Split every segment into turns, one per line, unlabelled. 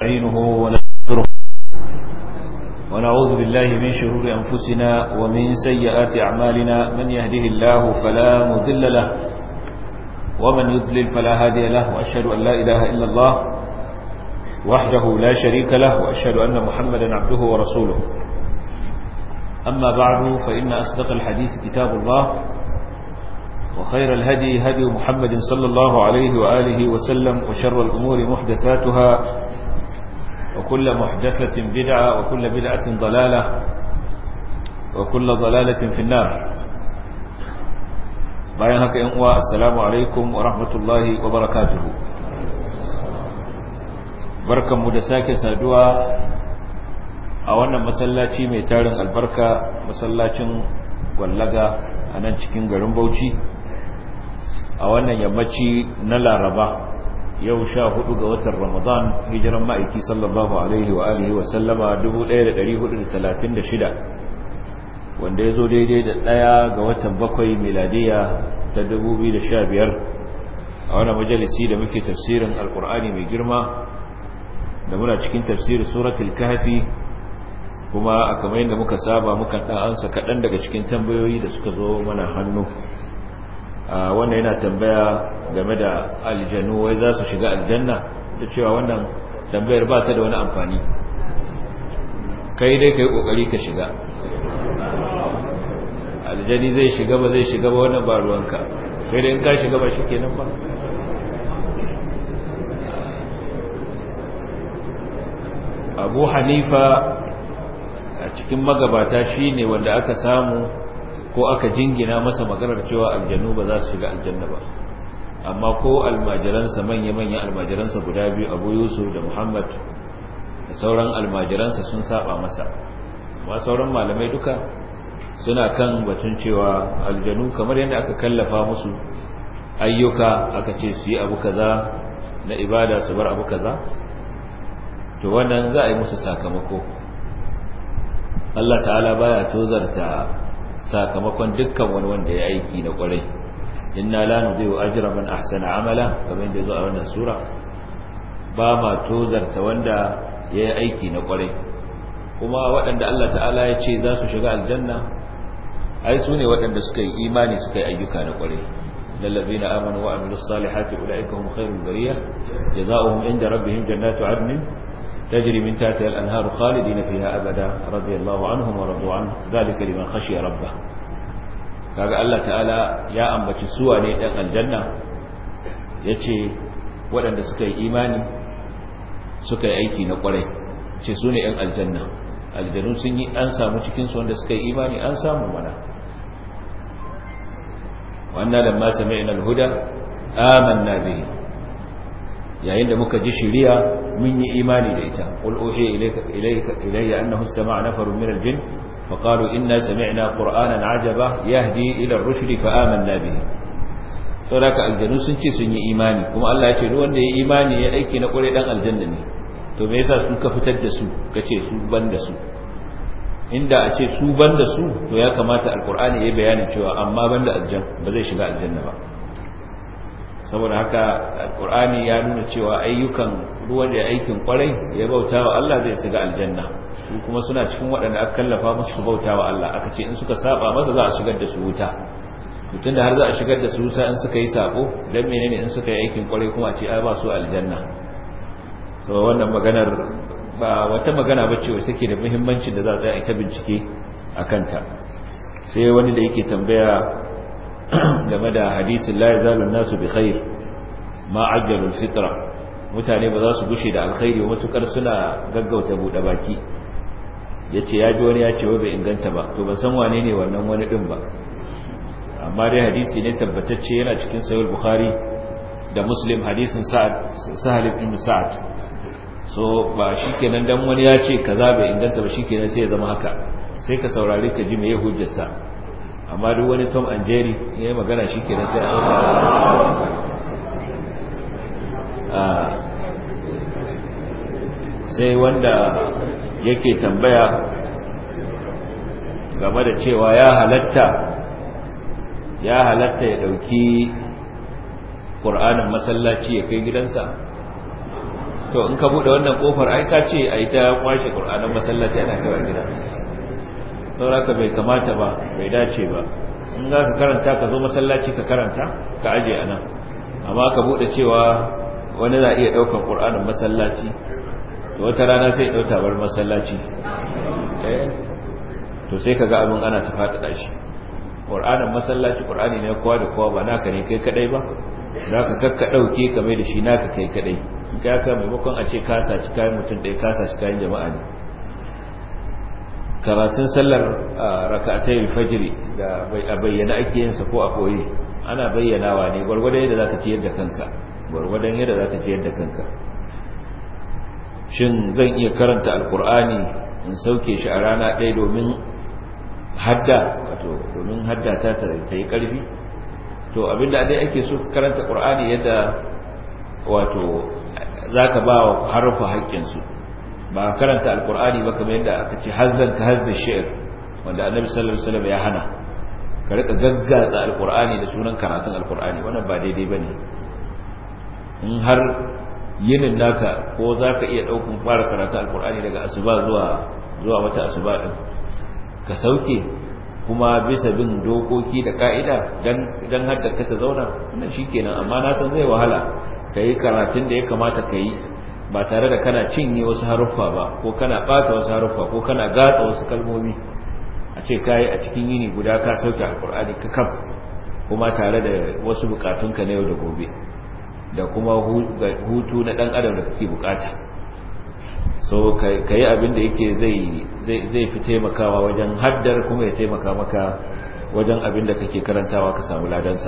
نستعينه ونستغفره ونعوذ بالله من شرور أنفسنا ومن سيئات أعمالنا من يهده الله فلا مضل له ومن يضلل فلا هادي له وأشهد أن لا إله إلا الله وحده لا شريك له وأشهد أن محمدا عبده ورسوله أما بعد فإن أصدق الحديث كتاب الله وخير الهدي هدي محمد صلى الله عليه وآله وسلم وشر الأمور محدثاتها وكل محدثة بدعة وكل بدعة ضلالة وكل ضلالة في النار bayan haka yan uwa assalamu alaikum wa rahmatullahi wa barakatuhu barkanmu da sake saduwa a wannan masallaci mai tarin albarka masallacin gwallaga a nan cikin garin Bauchi a wannan yammaci na Laraba yau sha hudu ga watan Ramadan hijiran ma'aiki sallallahu alaihi wa alihi wa sallama 1436 wanda ya zo daidai da ɗaya ga watan bakwai miladiya ta 2015 a wani majalisi da muke tafsirin alkur'ani mai girma da muna cikin tafsirin suratul kahfi kuma a kamar yadda muka saba muka ɗan ansa kaɗan daga cikin tambayoyi da suka zo mana hannu wannan yana tambaya game da aljanu wai za su shiga aljanna da cewa wannan tambayar ba ta da wani amfani kai dai kai kokari ka shiga aljani zai shiga ba zai shiga ba wannan ba ruwanka kai dai in ka shiga ba shikenan ba Abu Hanifa a cikin magabata shine wanda aka samu ko aka jingina masa maganar cewa aljanu ba za su shiga aljanna ba amma ko almajiransa manya-manyan almajiransa guda biyu abu yusuf da muhammad da sauran almajiransa sun saba masa amma sauran malamai duka suna kan batun cewa aljanu kamar yadda aka kallafa musu ayyuka aka ce su yi abu kaza na ibada su bar abu kaza to wannan za a yi musu sakamako Allah ta'ala baya tozarta sakamakon dukkan wani wanda ya aiki na kwarai inna la nudhi'u ajra man ahsana amala kamar yadda zo a wannan sura ba ma tozarta wanda ya yi aiki na kwarai kuma waɗanda Allah ta'ala ya ce za su shiga aljanna ai su ne waɗanda suka yi imani suka yi ayyuka na kwarai lallazina amanu wa amilus salihati ulaika hum khairul bariyah jazaohum inda rabbihim jannatu adnin تجري من تحتها الأنهار خالدين فيها أبدا رضي الله عنهم ورضوا عنه ذلك لمن خشي ربه kaga Allah ta'ala ya ambaci suwa ne dan aljanna yace waɗanda suka yi imani suka yi aiki na ƙwarai ce su ne ɗan aljanna aljanu sun yi an samu cikin su wanda suka yi imani an samu mana wannan lamma sami'na al-huda amanna bihi yayin da muka ji shiriya mun yi imani da ita qul uhiya ilayka ilayka ilayya annahu sama'a nafarun min al-jinn fa qalu inna sami'na qur'anan ajaba yahdi ila ar-rushd fa amanna bihi saboda aljanu sun ce sun yi imani kuma Allah ya ce duk wanda ya imani ya aiki na kure dan aljanna ne to me yasa su ka fitar da su kace su ban da su inda a ce su ban da su to ya kamata alqur'ani ya bayanin cewa amma ban da aljan ba zai shiga aljanna ba saboda haka alkur'ani ya nuna cewa ayyukan ruwan da aikin kwarai ya bauta wa Allah zai shiga aljanna su kuma suna cikin waɗanda aka kallafa musu su bauta wa Allah aka ce in suka saba masa za a shigar da su wuta mutum da har za a shigar da su wuta in suka yi sabo dan menene in suka yi aikin kwarai kuma a ce ai ba su aljanna so wannan maganar ba wata magana bace wacce take da muhimmanci da za a ta bincike akan ta sai wani da yake tambaya game da hadisin la yazalu nasu bi khair ma ajjalu fitra mutane ba za su gushe da alkhairi ba matukar suna gaggauta bude baki yace ya ji wani ya ce bai inganta ba to ban san wane ne wannan wani din ba amma dai hadisi ne tabbatacce yana cikin sahih bukhari da muslim hadisin sa'ad sahal ibn sa'ad so ba shikenan dan wani ya ce kaza bai inganta ba shikenan sai ya zama haka sai ka saurari ka ji me ya hujjarsa amma duk wani tom and jerry ya yi magana shi ke sai a sai wanda yake tambaya game da cewa ya halatta ya halatta ya ɗauki ƙur'anin masallaci ya kai gidansa to in ka bude wannan kofar ai ka ce ai ta kwashe qur'anin masallaci ana kai gida sauraka bai kamata ba bai dace ba in za ka karanta ka zo masallaci ka karanta ka aje anan amma ka bude cewa wani za iya daukar qur'anin masallaci to wata rana sai dauta bar masallaci eh to sai kaga abin ana ta fada shi qur'anin masallaci qur'ani ne kowa da kowa ba naka ne kai kadai ba zaka kakka dauke ka mai da shi naka kai kadai ka ka maimakon a ce ka saci kayan mutum ɗaya ka saci kayan jama'a ne karatun sallar raka'atai fajiri da a bayyana ake yin sa ko a koyi ana bayyanawa ne gwargwadon yadda zaka ciyar da kanka gwargwadon yadda zaka ciyar da kanka shin zan iya karanta alkur'ani in sauke shi a rana ɗaya domin hadda wato domin hadda ta ta yi ƙarfi to abinda dai ake so ka karanta qur'ani yadda wato zaka ba wa harfa haƙƙinsu ba karanta alkur'ani ba kamar yadda aka ce hazzan ka hazza shi'r wanda annabi sallallahu alaihi wasallam ya hana ka rika gaggatsa alkur'ani da sunan karatun alkur'ani wannan ba daidai bane in har yinin naka ko zaka iya daukun fara karatun alkur'ani daga asuba zuwa zuwa wata asuba din ka sauke kuma bisa bin dokoki da ka'ida dan dan hadda ka ta zauna wannan shikenan amma na san zai wahala kai karatun da ya kamata kai ba tare da kana cinye wasu haruffa ba ko kana bata wasu haruffa ko kana gatsa wasu kalmomi a ce kai a cikin yini guda ka sauke alkur'ani ka kaf kuma tare da wasu bukatunka na yau da gobe da kuma hutu na dan adam da kake bukata so kai abin da yake zai zai fi taimakawa wajen haddar kuma ya taimaka maka wajen abin da kake karantawa ka samu ladansa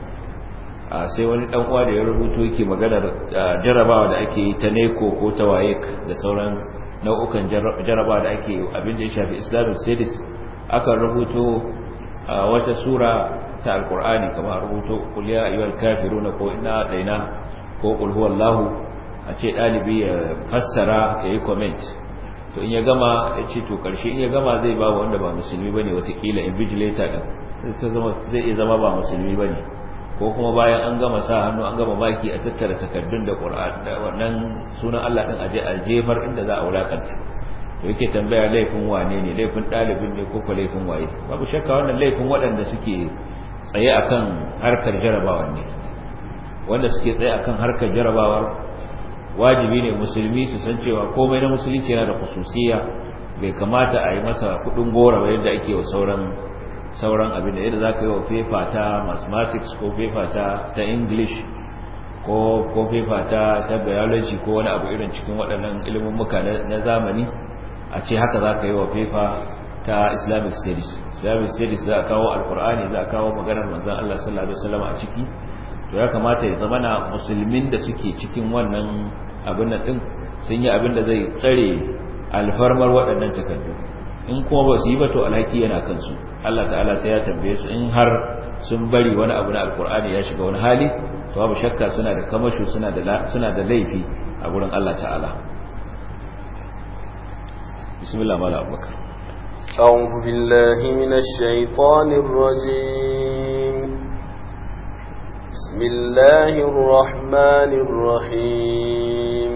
sai wani dan uwa da ya rubuto yake maganar jarabawa da ake yi ta neko ko ta wayek da sauran nau'ukan jarabawa da ake abin da ya shafi islamic studies aka rubuto wata sura ta alkur'ani kamar rubuto qul ya ayyuhal kafiruna ko inna daina ko qul huwallahu a ce dalibi ya fassara yayi comment to in ya gama ya ce to karshe in ya gama zai ba wanda ba musulmi bane watakila invigilator din sai zama zai iya zama ba musulmi bane ko kuma bayan an gama sa hannu an gama baki a tattara takardun da Qur'an da wannan sunan Allah din aje a jefar inda za a wulakanta to yake tambaya laifin wane ne laifin dalibin ne ko ko laifin waye babu shakka wannan laifin waɗanda suke tsaye akan harkar jarabawa ne wanda suke tsaye akan harkar jarabawar wajibi ne musulmi su san cewa komai na musulunci yana da khususiyya bai kamata a yi masa kudin gora ba yadda ake wa sauran sauran abin da yadda za ka yi wa fefa ta mathematics ko fefa ta ta english ko ko fefa ta ta biology ko wani abu irin cikin waɗannan ilimin muka na zamani a ce haka za ka yi wa fefa ta islamic studies islamic studies za a kawo alkur'ani za a kawo maganar manzan allah sallallahu alaihi wasallam a ciki to ya kamata ya zama na musulmin da suke cikin wannan abin nan din sun yi abin da zai tsare alfarmar waɗannan takardu in kuma ba su yi ba to alhaki yana kansu Allah ta'ala sai ya tambaye su in har sun bari wani abu na alkur'ani ya shiga wani hali to babu shakka suna da kamasho suna da suna da laifi a gurin Allah ta'ala bismillah mala abubakar
أعوذ بالله من الشيطان الرجيم بسم الله الرحمن الرحيم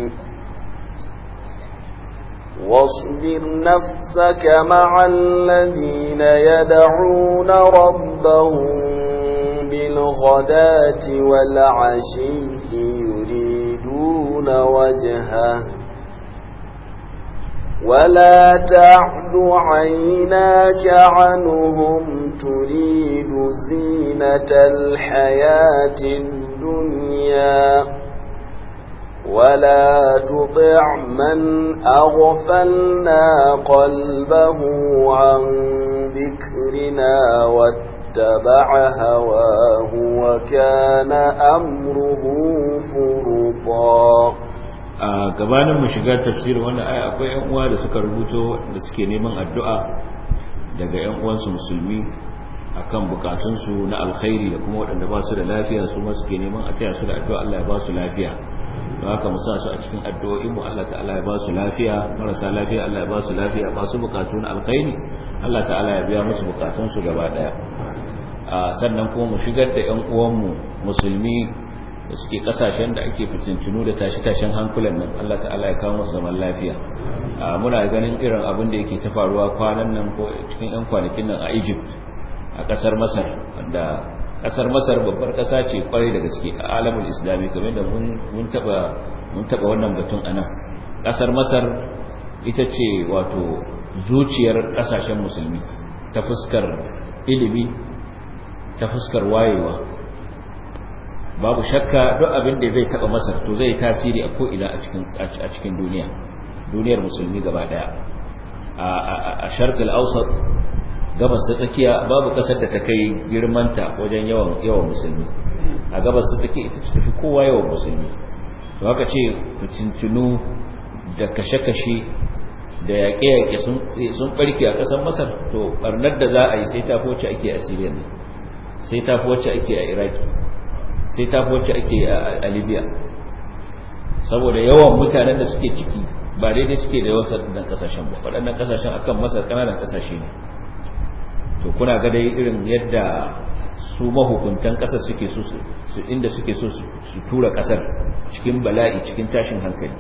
واصبر نفسك مع الذين يدعون ربهم بالغداة والعشي يريدون وجهه ولا تعد عيناك عنهم تريد زينة الحياة الدنيا ولا تطع من أغفلنا قلبه عن ذكرنا واتبع هواه وكان أمره فرطا
a gabanin mu shiga tafsirin wannan aya akwai ƴan uwa da suka rubuto da suke neman addu'a daga ƴan uwansu musulmi akan bukatunsu na alkhairi da kuma waɗanda ba su da lafiya su ma suke neman a taya su da addu'a Allah ya ba su lafiya don haka mu sa su a cikin addu'o'in mu Allah ta'ala ya ba su lafiya marasa lafiya Allah ya ba su lafiya masu bukatu na alkhairi Allah ta'ala ya biya musu bukatunsu gaba daya sannan kuma mu shigar da ƴan uwanmu musulmi da suke kasashen da ake fitintunu da tashi-tashin hankulan nan Allah ta'ala ya kawo musu zaman lafiya muna ganin irin abin da yake ta faruwa kwanan nan ko cikin 'yan kwanakin nan a Egypt a kasar Masar wanda kasar Masar babbar kasa ce kwarai da gaske a alamul islami kamar da mun taba mun taba wannan batun anan kasar Masar ita ce wato zuciyar kasashen musulmi ta fuskar ilimi ta fuskar wayewa babu shakka duk abin da zai taba masar to zai tasiri a ko'ina a cikin duniya duniyar musulmi gaba daya a sharqal awsat gabas ta tsakiya babu kasar da ta kai girmanta wajen yawan yawan musulmi a gabas ta tsakiya ita ce tafi kowa yawan musulmi to haka ce fitintunu da kashe-kashe da yaƙe-yaƙe sun ɓarke a ƙasar masar to ɓarnar da za a yi sai ta wacce ake a siriya ne sai ta wacce ake a iraki sai ta wacce ake a libya saboda yawan mutanen da suke ciki ba daidai suke da yawan waɗannan ƙasashen ba waɗannan ƙasashen akan masar ƙananan ƙasashe ne to kuna ga dai irin yadda su mahukuntan ƙasar suke so su inda suke so su tura ƙasar cikin bala'i cikin tashin hankali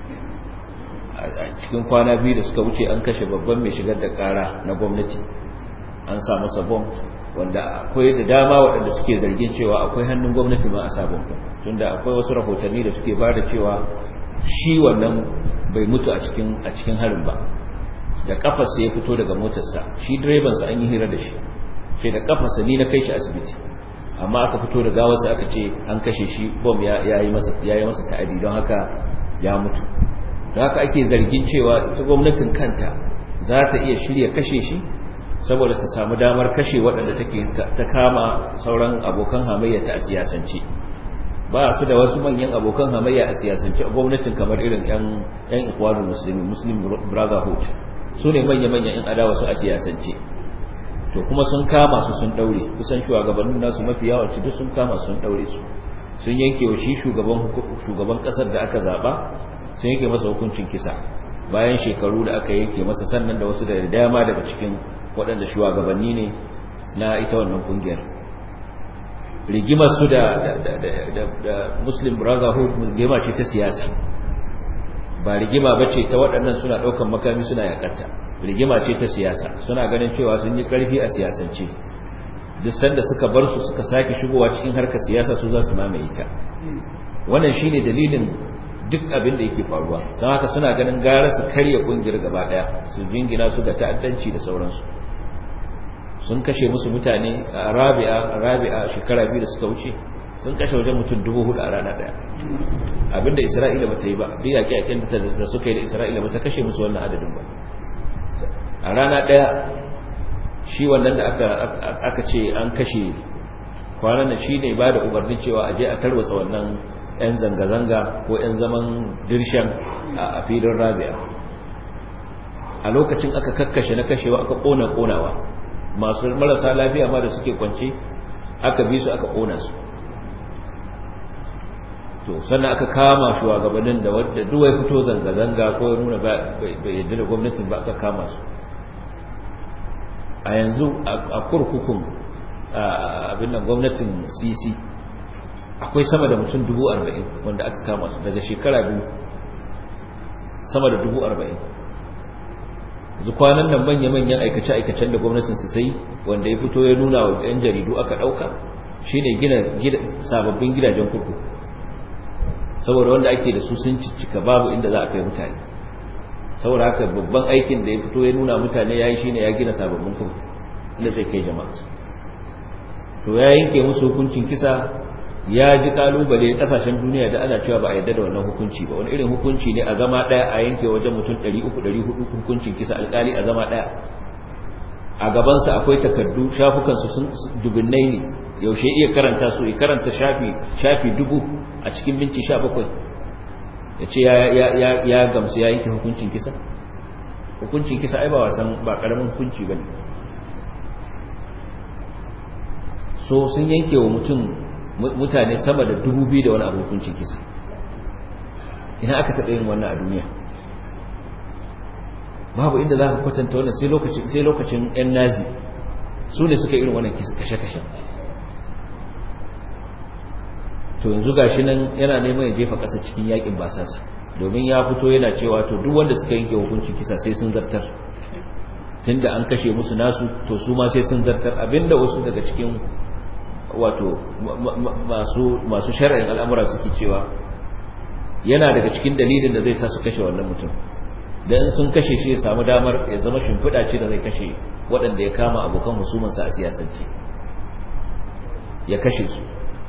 a cikin kwana biyu da suka wuce an kashe babban mai shigar da kara na gwamnati an sa masa bom wanda akwai da dama waɗanda suke zargin cewa akwai hannun gwamnati ma a sabon tunda akwai wasu rahotanni da suke ba da cewa shi wannan bai mutu a cikin a cikin harin ba da kafarsa ya fito daga motarsa shi direbansa an yi hira da shi sai da kafarsa ni na kai shi asibiti amma aka fito da gawarsa aka ce an kashe shi bom ya yi masa ya yi masa ta'adi don haka ya mutu da haka ake zargin cewa ita gwamnatin kanta za ta iya shirya kashe shi saboda ta samu damar kashe waɗanda take ta kama sauran abokan hamayya ta a siyasance ba su da wasu manyan abokan hamayya a siyasance a gwamnatin kamar irin yan yan ikwanul muslimin muslim brotherhood su ne manya-manyan yan adawa su a siyasance to kuma sun kama su sun daure kusan shugabannin nasu mafi yawanci duk sun kama sun daure su sun yanke wa shi shugaban shugaban kasar da aka zaba sun yake masa hukuncin kisa bayan shekaru da aka yanke masa sannan da wasu da dama daga cikin waɗanda shugabanni ne na ita wannan kungiyar rigimar su da da Muslim Brotherhood rigima ce ta siyasa ba rigima bace ta waɗannan suna ɗaukan makami suna yakatta rigima ce ta siyasa suna ganin cewa sun yi ƙarfi a siyasance duk sanda suka bar su suka sake shigowa cikin harkar siyasa su za su mamaye ta wannan shine dalilin duk abin da yake faruwa don haka suna ganin gara su karya kungiyar gaba daya su jingina su da ta'addanci da sauransu sun kashe musu mutane a rabi'a rabi'a shekara biyu da suka wuce sun kashe wajen mutum dubu hudu a rana daya abinda isra'ila bata yi ba duk yaƙi yaƙin da suka yi da isra'ila bata kashe musu wannan adadin ba a rana daya shi wannan da aka aka ce an kashe kwanan nan shine ba da umarnin cewa a je a tarwatsa wannan 'yan zanga-zanga ko 'yan zaman dirshan a filin rabia a lokacin aka kakkashe na kashewa aka ƙona ƙonawa masu marasa lafiya ma da suke kwance aka bi su aka ƙona su to sannan aka kama shugabannin da wadda duwai fito zanga-zanga ko ya nuna bai yadda da gwamnatin ba aka kama su a yanzu a kurkukun abin nan gwamnatin cc akwai sama da mutum dubu arba'in wanda aka kama su daga shekara biyu sama da dubu arba'in kwanan nan manya-manyan aikace-aikacen da gwamnatin su sai wanda ya fito ya nuna wa 'yan jaridu aka ɗauka shine gina sababbin gidajen kurku saboda wanda ake da su sun ciccika babu inda za a kai mutane saboda haka babban aikin da ya fito ya nuna mutane ya yi shine ya gina sababbin kurku inda zai kai jama'a to ya yanke musu hukuncin kisa ya ji kalubale kasashen duniya da ana cewa ba a yarda da wannan hukunci ba wani irin hukunci ne a zama daya a yanke wajen mutum 300 400 hukuncin kisa alkali a zama daya a gabansa akwai takardu shafukansu sun dubinnai ne yaushe iya karanta su ya karanta shafi shafi dubu a cikin minti 17 ya ce ya gamsu ya yanke hukuncin kisa hukuncin kisa ai ba wasan ba karamin hukunci bane so sun yanke wa mutum mutane sama da dubu biyu da wani abu hukuncin kisa ina aka taɓa yin wannan a duniya babu inda za ka kwatanta wannan sai lokacin sai lokacin yan nazi su ne suka irin wannan kashe-kashe to yanzu gashi nan yana neman ya jefa ƙasa cikin yakin basasa domin ya fito yana cewa to duk wanda suka yanke hukuncin kisa sai sun zartar tunda an kashe musu nasu to su ma sai sun zartar abinda wasu daga cikin wato masu masu shar'in al'amura suke cewa yana daga cikin dalilin da zai sa su kashe wannan mutum dan sun kashe shi ya samu damar ya zama shimfiɗa ce da zai kashe waɗanda ya kama abokan husumansa a siyasance ya kashe su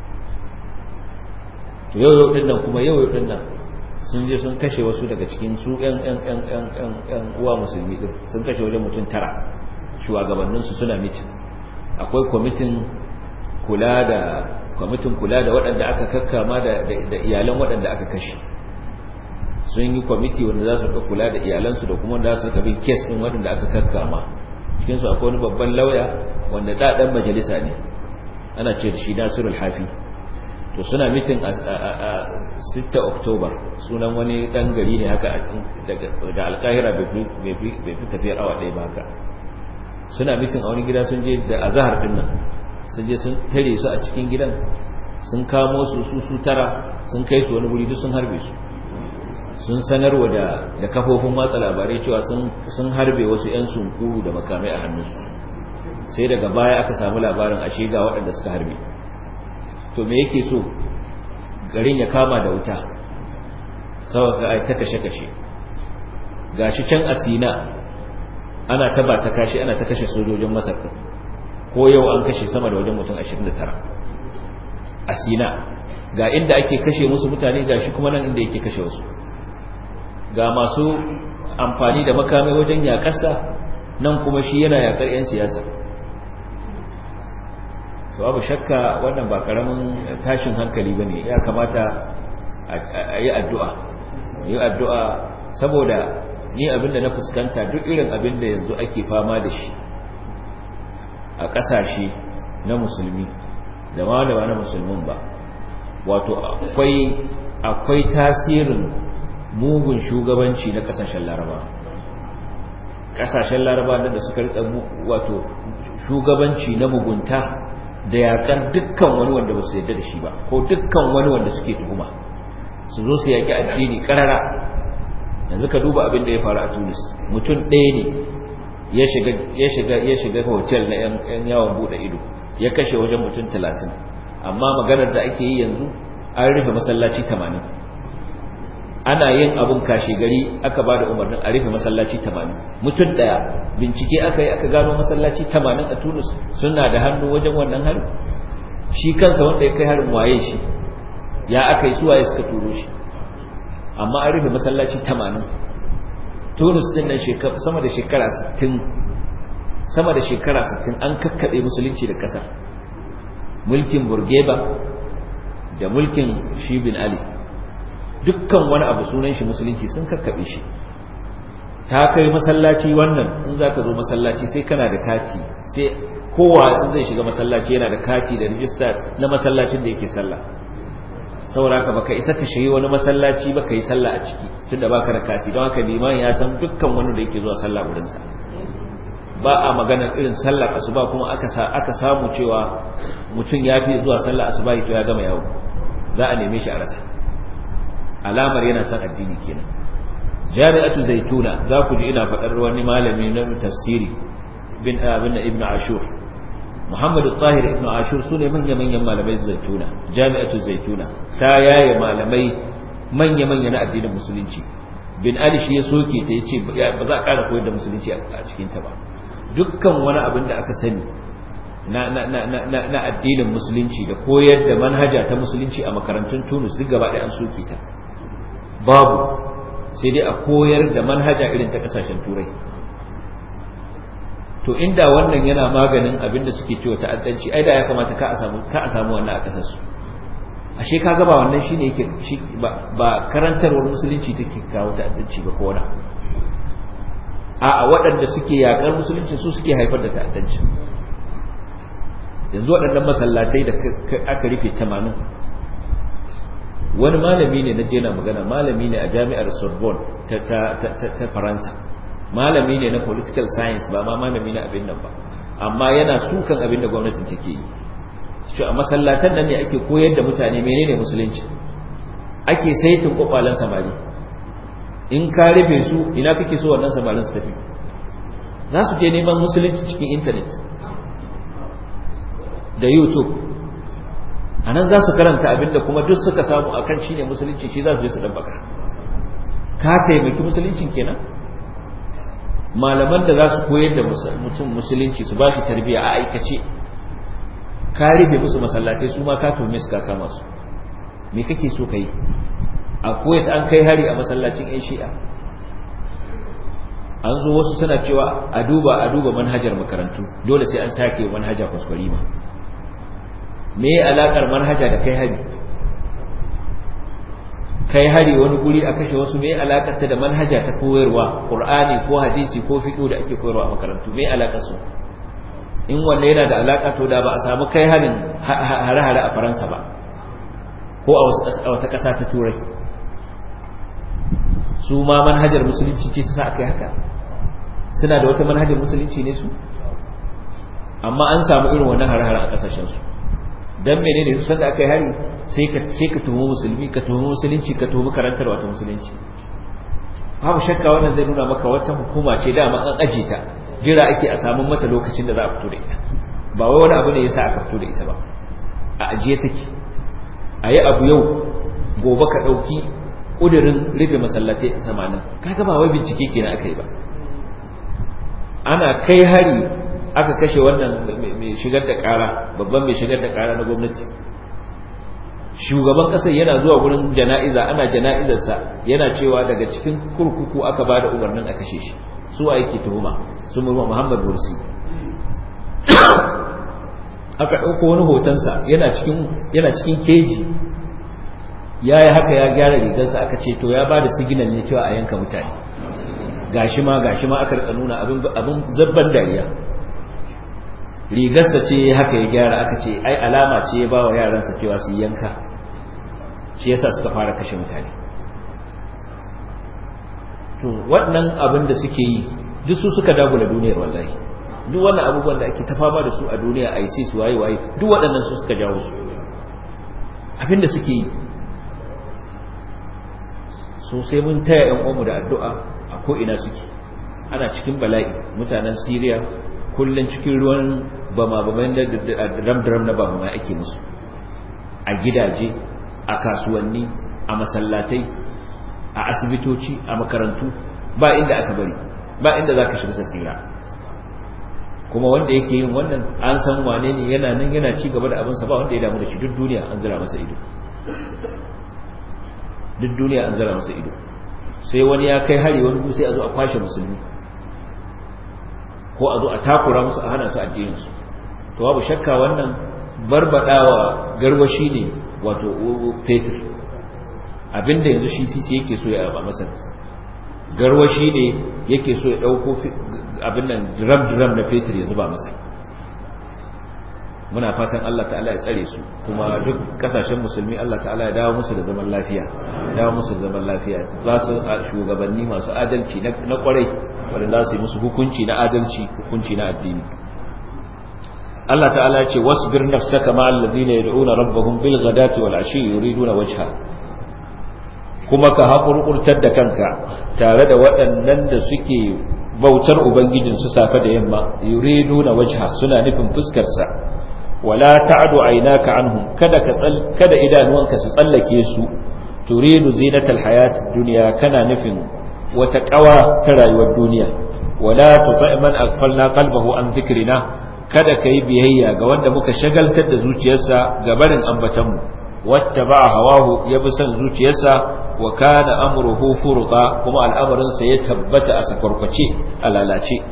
to yau yau ɗin nan kuma yau yau ɗin nan sun je sun kashe wasu daga cikin su ƴan ƴan ƴan ƴan ƴan ƴan uwa musulmi din sun kashe wajen mutum tara shugabannin su suna mitin akwai kwamitin kula da kwamitin kula da waɗanda aka kakkama da da iyalan waɗanda aka kashe sun yi kwamiti wanda za su kula da iyalansu da kuma wanda za su bin kes ɗin waɗanda aka kakkama cikin su akwai wani babban lauya wanda da ɗan majalisa ne ana ce da shi Nasirul Hafi to suna mitin a 6 Oktoba sunan wani dan gari ne haka daga alkahira bai fi tafiyar awa ɗaya ba haka suna mitin a wani gida sun je da azahar din nan sun je sun tare su a cikin gidan sun kamo su su su tara sun kai su wani guri duk sun harbe su sun sanarwa da da kafofin watsa labarai cewa sun sun harbe wasu yan sunkuru da makamai a hannunsu sai daga baya aka samu labarin ashe ga waɗanda suka harbe to me yake so garin ya kama da wuta saboda ai ta kashe-kashe gashi can asina ana ta ba ta kashi ana ta kashe sojojin masar ko yau an kashe sama da wajen mutum 29 asina ga inda ake kashe musu mutane gashi kuma nan inda yake kashe wasu ga masu amfani da makamai wajen yakarsa nan kuma shi yana yakar 'yan siyasa to babu shakka wannan ba karamin tashin hankali bane ya kamata a yi addu'a yi addu'a saboda ni abinda na fuskanta duk irin abinda yanzu ake fama da shi a ƙasashe na musulmi da ma da ba na musulmin ba wato akwai akwai tasirin mugun shugabanci na ƙasashen laraba ƙasashen laraba da suka rika wato shugabanci na mugunta da yakar dukkan wani wanda ba su yarda da shi ba ko dukkan wani wanda suke tuhuma su zo su yaki addini karara yanzu ka duba abin da ya faru a Tunis mutum ɗaya ne ya shiga ya shiga ya shiga hotel na yan yawon bude ido ya kashe wajen mutum 30 amma maganar da ake yi yanzu an rufe masallaci 80 ana yin abun kashe gari aka ba da umarnin a rufe masallaci 80 mutum ɗaya bincike aka yi aka gano masallaci 80 a Tunis suna da hannu wajen wannan harin shi kansa wanda ya kai harin waye shi ya aka yi suwaye suka turo shi amma an rufe masallaci 80 Tunis din nan sama da shekara 60 sama da shekara 60 an kakkabe musulunci da kasar mulkin Burgeba da mulkin shi bin Ali dukkan wani abu sunan shi musulunci sun kakkabe shi ta kai masallaci wannan in za ka zo masallaci sai kana da kati sai kowa in zai shiga masallaci yana da kati da rijista na masallacin da yake sallah saboda haka baka isa ka shiga wani masallaci baka yi sallah a ciki tunda baka da kati don haka liman ya san dukkan wani da yake zuwa sallah wurin sa ba a maganar irin sallar asuba kuma aka sa aka samu cewa mutum ya fi zuwa sallar asuba to ya gama yawo za a neme shi a rasa alamar yana son addini kenan jami'atu zaituna za ku ji ina faɗar wani malami na tafsiri bin abin ibn ashur muhammadu tahir ibn ashur su ne manya-manyan malamai zaituna jami'atu zaituna ta yaye malamai manya-manya na addinin musulunci bin ali shi ya soke ta yace ba za a ƙara koyar da musulunci a cikin ta ba dukkan wani abin da aka sani na na na na na addinin musulunci da koyar da manhaja ta musulunci a makarantun Tunis duk gaba ɗaya an soke ta babu sai dai a koyar da manhaja irin ta kasashen turai to inda wannan yana maganin abin da suke cewa ta'addanci ai da ya kamata ka a samu ka a samu wannan a kasar su ashe ka gaba wannan shine yake shi ba, ba karantarwar musulunci take kawo ta'addanci ba ko wani a a waɗanda suke yakar musulunci su suke haifar da ta'addanci yanzu waɗannan masallatai da aka rufe 80 wani malami ne na jena magana malami ne a jami'ar sorbonne ta, ta, ta, ta, faransa malami ne na political science ba ma malami na abin nan ba amma yana sukan abin da gwamnatin take yi shi a masallatan nan ne ake koyar da mutane menene musulunci ake saitin kwakwalen samari in ka rufe su ina kake so wannan samarin su tafi za su je neman musulunci cikin intanet da youtube a nan za su karanta abinda kuma duk suka samu a kan shi ne musulunci shi za su je su ɗabbaka ka taimaki musuluncin kenan malaman da za su koyar da mutum musulunci su ba shi tarbiyya a aikace ka rufe musu masallatai su ma ka tome su ka kama su me kake so ka yi a kuwait an kai hari a masallacin yan shi'a an zo wasu suna cewa a duba a duba manhajar makarantu dole sai an sake manhaja kwaskwari ma me ya alakar manhaja da kai hari kai hari wani guri a kashe wasu me ya alakar ta da manhaja ta koyarwa qur'ani ko hadisi ko fiqh da ake koyarwa a makarantu me ya alakar su in wanne yana da alaka to da ba a samu kai harin hare-hare a faransa ba ko a wata ƙasa ta turai su ma manhajar musulunci ce sa aka yi haka suna da wata manhajar musulunci ne su amma an samu irin wannan hare-hare a ƙasashensu don mene ne su sanda aka yi hari sai ka tuhumi musulmi ka tuhumi musulunci ka tuhumi karantar wata musulunci babu shakka wannan zai nuna maka wata hukuma ce dama an aje ta jira ake a samun mata lokacin da za a fito da ita ba wai wani abu ne yasa aka fito da ita ba a ajiye take a yi abu yau gobe ka ɗauki ƙudurin rufe masallatai tamanin kaga ba wai bincike kenan aka yi ba ana kai hari aka kashe wannan mai shigar da ƙara babban mai shigar da ƙara na gwamnati shugaban ƙasar yana zuwa gurin jana'iza ana jana'izarsa yana cewa daga cikin kurkuku aka ba da umarnin a kashe shi su a yake tuhuma su muhammad bursi aka ɗauko wani hotonsa yana cikin keji ya yi haka ya gyara rigarsa aka ce to ya ba da siginal ne cewa a yanka mutane gashi ma gashi ma aka rika nuna abin zabban dariya rigarsa ce haka ya gyara aka ce ai alama ce ya ba wa yaransa cewa su yanka shi yasa suka fara kashe mutane to wannan abin da suke yi duk su suka dagula duniyar wallahi duk wannan abubuwan da ake ta fama da su a duniya ISIS waye waye duk waɗannan su suka jawo su abin da suke yi so sai mun taya ƴan uwanmu da addu'a a ko ina suke ana cikin bala'i mutanen Syria kullun cikin ruwan bama baman da dram dram na bama ake musu a gidaje a kasuwanni a masallatai a asibitoci a makarantu ba inda aka bari ba inda zaka shiga ka tsira kuma wanda yake yin wannan an san wane ne yana nan yana ci gaba da abinsa ba wanda ya damu da shi duk duniya an zira masa ido duk duniya an zira masa ido sai wani ya kai hari wani sai a zo a kwashe musulmi ko a zo a takura musu a hana su addininsu to babu shakka wannan barbadawa garwashi ne wato fetur abinda yanzu shi sisi yake so ya ba masa garwashi ne yake so ya dauko abin nan drum-drum na fetur ya zuba masa muna fatan Allah ta'ala ya tsare su kuma duk kasashen musulmi Allah ta'ala ya dawo musu da zaman lafiya dawo musu da zaman lafiya za su shugabanni masu adalci na kwarai wanda za su yi musu hukunci na adalci hukunci na addini Allah ta'ala ya ce wasbir nafsaka ma allazina yad'una rabbahum bil ghadati wal ashi yuriduna wajha kuma ka haƙurƙurtar da kanka tare da waɗannan da suke bautar ubangijinsu safe da yamma yuridu na wajha suna nufin fuskarsa wala ta'du aynaka anhum kada ka kada idanuwanka su tsallake su turidu zinatal hayat dunya kana nufin wata kawa ta rayuwar duniya wala tuti man aghfalna qalbahu an dhikrina kada kai biyayya ga wanda muka shagaltar da zuciyarsa ga barin ambatanmu wattaba hawahu yabi son zuciyarsa wa kana amruhu furqa kuma al'amarin sa ya tabbata a sakwarkwace a lalace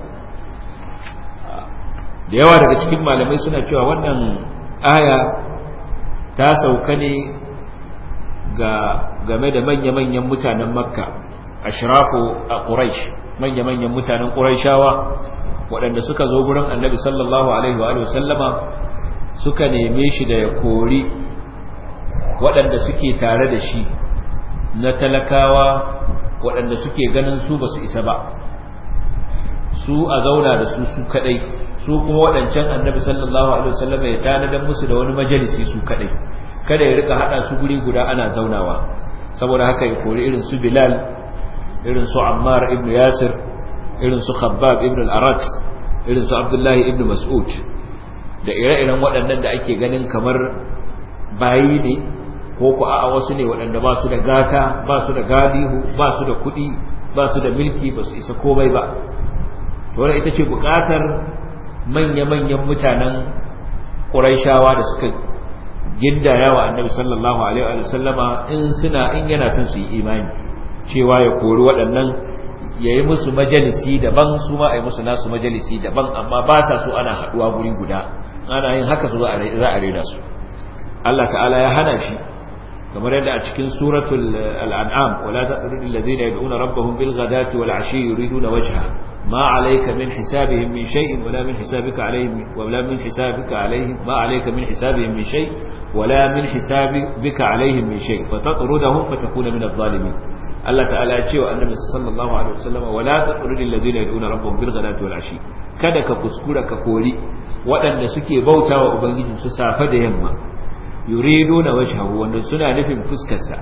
da yawa daga cikin malamai suna cewa wannan aya ta sauka ne ga game da manya-manyan mutanen makka ashrafu a quraish manya-manyan mutanen quraishawa waɗanda suka zo gurin annabi sallallahu alaihi wa sallama suka neme shi da ya kori waɗanda suke tare da shi na talakawa waɗanda suke ganin su ba su isa ba su a zauna da su su kadai su kuma waɗancan annabi sallallahu alaihi wasallam ya tanadar musu da wani majalisi su kadai kada ya rika hada su guri guda ana zaunawa saboda haka ya kori irin su Bilal irin su Ammar ibn Yasir irin su Khabbab ibn al-Arat irin su Abdullah ibn Mas'ud da ire-iren waɗannan da ake ganin kamar bayi ne ko ku a'a wasu ne waɗanda ba su da gata ba su da gadihu ba su da kuɗi ba su da milki ba su isa komai ba wannan ita ce buƙatar manya-manyan mutanen ƙuraishawa da suka gindaya wa annabi sallallahu alaihi wa sallama in suna in yana son su yi imani cewa ya kori waɗannan ya yi musu majalisi daban su ma a yi musu nasu majalisi daban amma ba sa so ana haɗuwa guri guda ana yin haka su za a rena su Allah ta'ala ya hana shi kamar yadda a cikin suratul al'an'am wala taqrudul ladina yad'una rabbahum bil ghadati wal ashi yuriduna wajha ما عليك من حسابهم من شيء ولا من حسابك عليهم ولا من حسابك عليهم ما عليك من حسابهم من شيء ولا من حسابك عليهم من شيء فتطردهم فتكون من الظالمين الله تعالى يقول النبي صلى الله عليه وسلم ولا تطرد الذين يدعون ربهم بالغداة والعشي kada ka kuskura ka kori waɗanda suke bautawa ubangiji su safa da yamma yuriduna wajhahu wanda suna nufin fuskarsa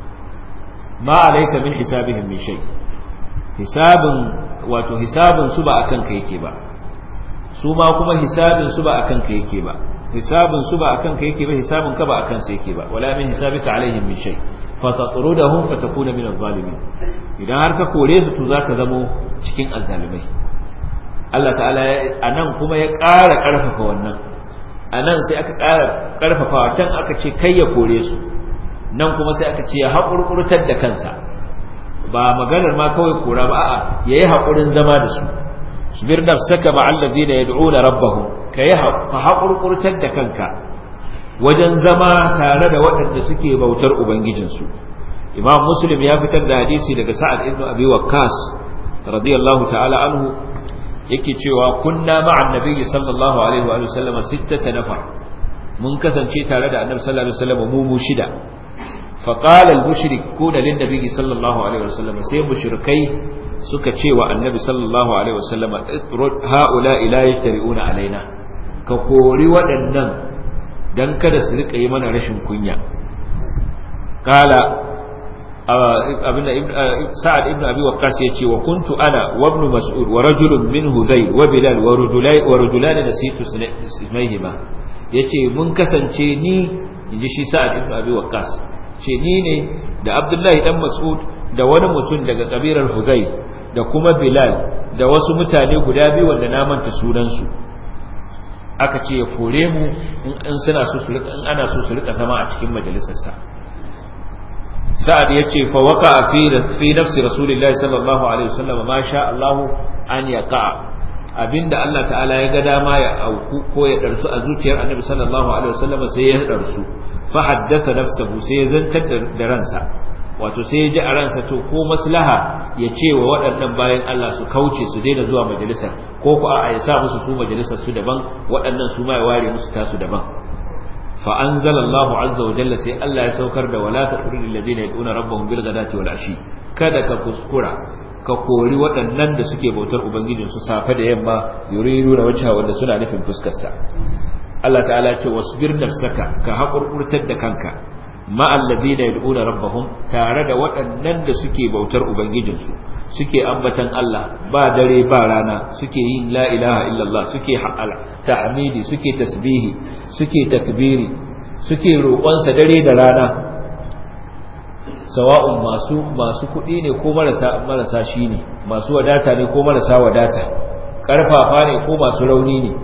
ma alayka min hisabihim min shay hisabun wato hisabin su ba akan ka yake ba su ma kuma hisabin su ba akan ka yake ba hisabin su ba akan ka yake ba hisabin ka ba akan su yake ba wala min hisabika alaihim min shay fa tatrudahum fa takuna min adh-dhalimin idan har ka kore su to zaka zamo cikin azzalimai Allah ta'ala anan kuma ya ƙara ƙarfafa wannan anan sai aka ƙara ƙarfafa can aka ce kai ya kore su nan kuma sai aka ce ya haƙurƙurtar da kansa ba maganar ma kawai kora ba a'a yayi hakurin zama da su subir nafsaka ma alladhina yad'una rabbahum kai ka hakurkurtar da kanka wajen zama tare da waɗanda suke bautar ubangijinsu imam muslim ya fitar da hadisi daga sa'ad ibn abi waqqas radiyallahu ta'ala anhu yake cewa kunna ma'an nabiyyi sallallahu alaihi wa sallam sittata nafar mun kasance tare da annabi sallallahu alaihi wasallam mu mu shida فقال المشركون للنبي صلى الله عليه وسلم سي مشركي suka ce wa annabi sallallahu alaihi wasallam itrud haula ila yajtari'una alaina ka kori waɗannan dan kada su rika yi mana rashin kunya kala abinda sa'ad ibn abi waqqas yace wa kuntu ana wa ibn mas'ud wa rajulun min hudayl wa bilal wa rajulai wa rajulan nasitu ismayhima yace mun kasance ni inji shi sa'ad ibn abi waqqas ce ni ne da abdullahi dan mas'ud da wani mutum daga kabilar huzai da kuma bilal da wasu mutane guda biyu wanda na manta sunansu aka ce ya kore mu in suna so su rika in ana so su rika zama a cikin majalisarsa sa'ad ya ce fa waka fi fi nafsi rasulillahi sallallahu alaihi wasallam ma sha Allah an yaqa abinda Allah ta'ala ya ga dama ya auku ko ya darsu a zuciyar annabi sallallahu alaihi wasallam sai ya darsu fa haddatha nafsahu sai ya zantar da ransa wato sai ya ji a ransa to ko maslaha ya ce wa waɗannan bayan Allah su kauce su daina zuwa majalisar ko ku a ya sa musu su majalisar su daban waɗannan su ma ya ware musu tasu daban fa anzalallahu azza wa jalla sai Allah ya saukar da wala taqrul ladina yad'una rabbahum bil ghadati wal ashi kada ka kuskura ka kori waɗannan da suke bautar ubangijin su safe da yamma yuridu da wajha wanda suna nufin fuskar sa Allah ta'ala ya ce wasbir nafsaka ka haƙurƙurtar da kanka ma'al ladina yad'una rabbahum tare da waɗannan da suke bautar ubangijinsu suke ambatan Allah ba dare ba rana suke yin la ilaha illallah suke tahmidi suke tasbihi suke takbiri suke roƙonsa dare da rana sawa'un masu masu kuɗi ne ko marasa marasa shi ne masu wadata ne ko marasa wadata ƙarfafa ne ko masu rauni ne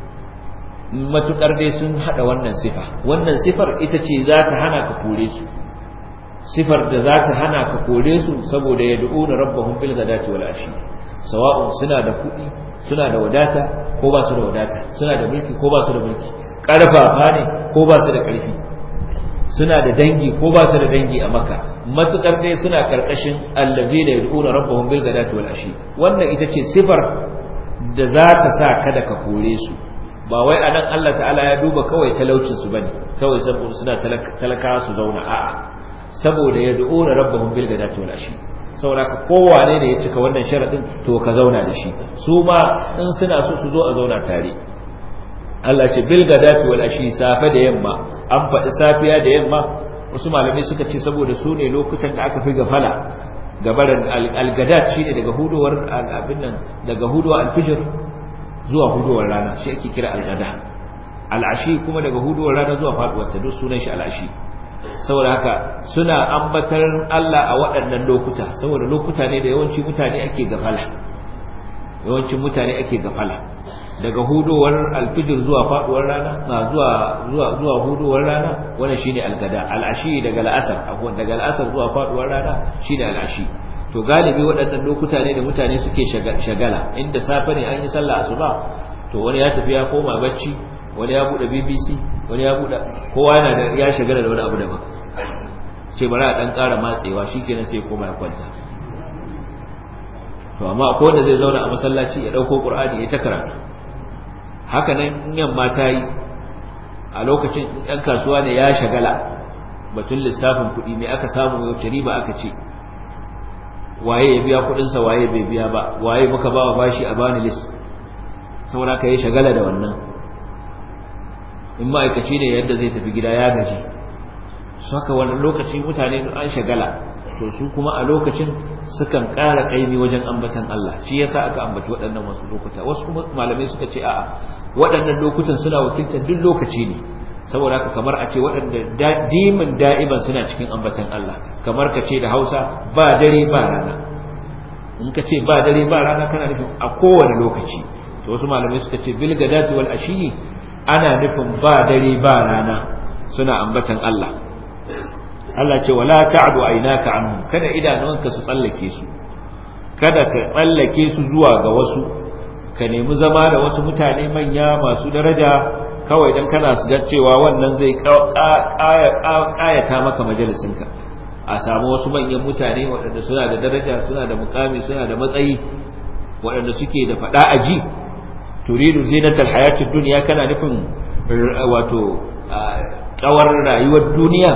matukar dai sun hada wannan sifa wannan sifar ita ce za ta hana ka kore su sifar da za ta hana ka kore su saboda ya du'una rabbahum bil ghadati wal ashi sawa'un suna da kuɗi suna da wadata ko ba su da wadata suna da mulki ko ba su da mulki karfafa ne ko ba su da karfi suna da dangi ko ba su da dangi a maka matukar dai suna karkashin allazina yad'una rabbahum bil ghadati wal ashi wannan ita ce sifar da za ta sa kada ka kore su ba wai anan Allah ta'ala ya duba kawai talaucin su bane kawai saboda suna talaka su zauna a'a saboda ya du'una rabbahum bil ghadati wal ashi saboda ka kowane ne ya cika wannan sharadin to ka zauna da shi su ma in suna so su zo a zauna tare Allah ce bil gadati wal ashi safe da yamma an faɗi safiya da yamma wasu malamai suka ce saboda su ne lokutan da aka fi gafala gabaran al-gadat shine daga hudowar abin nan daga hudowar al-fajr zuwa hudowar rana shi ake kira al-gada al-ashi kuma daga hudowar rana zuwa faduwar ta duk sunan shi al-ashi saboda haka suna ambatar Allah a waɗannan lokuta saboda lokuta ne da yawanci mutane ake gafala yawancin mutane ake gafala daga hudowar alfijir zuwa faduwar rana na zuwa zuwa zuwa hudowar rana wannan shine algada al'ashi daga al'asar akwai daga al'asar zuwa faduwar rana shine al'ashi to galibi waɗannan lokuta ne da mutane suke shagala inda safe ne an yi sallah asuba to wani ya tafi ya koma bacci wani ya bude BBC wani ya bude kowa yana da ya shagala da wani abu daban ce bari a dan ƙara matsewa shikenan sai koma ya kwanta to amma akwai wanda zai zauna a masallaci ya dauko Qur'ani ya ta karatu haka nan in yamma ta yi a lokacin ɗan kasuwa ne ya shagala batun lissafin kuɗi mai aka samu yau riba aka ce waye ya biya kuɗinsa waye bai biya ba waye muka ba wa bashi a bani list saboda ka yi shagala da wannan in ma'aikaci ne yadda zai tafi gida ya gaji su haka wani lokaci mutane an shagala to su kuma a lokacin sukan ƙara ƙaimi wajen ambatan Allah shi yasa aka ambaci waɗannan wasu lokuta wasu kuma malamai suka ce a'a waɗannan lokutan suna wakiltar duk lokaci ne saboda haka kamar a ce waɗanda dimin da'iban suna cikin ambatan Allah kamar ka ce da Hausa ba dare ba rana in ka ce ba dare ba rana kana nufin a kowane lokaci to wasu malamai suka ce bil gadati wal ashi ana nufin ba dare ba rana suna ambatan Allah Allah ce wala ta'du aynaka anhum kada idanunka su tsallake su kada ka tsallake su zuwa ga wasu ka nemi zama da wasu mutane manya masu daraja kawai dan kana su ga cewa wannan zai ƙayata maka majalisinka a samu wasu manyan mutane waɗanda suna da daraja suna da mukami suna da matsayi waɗanda suke da faɗa aji turidu zinatal hayatid dunya kana nufin wato ƙawar rayuwar duniya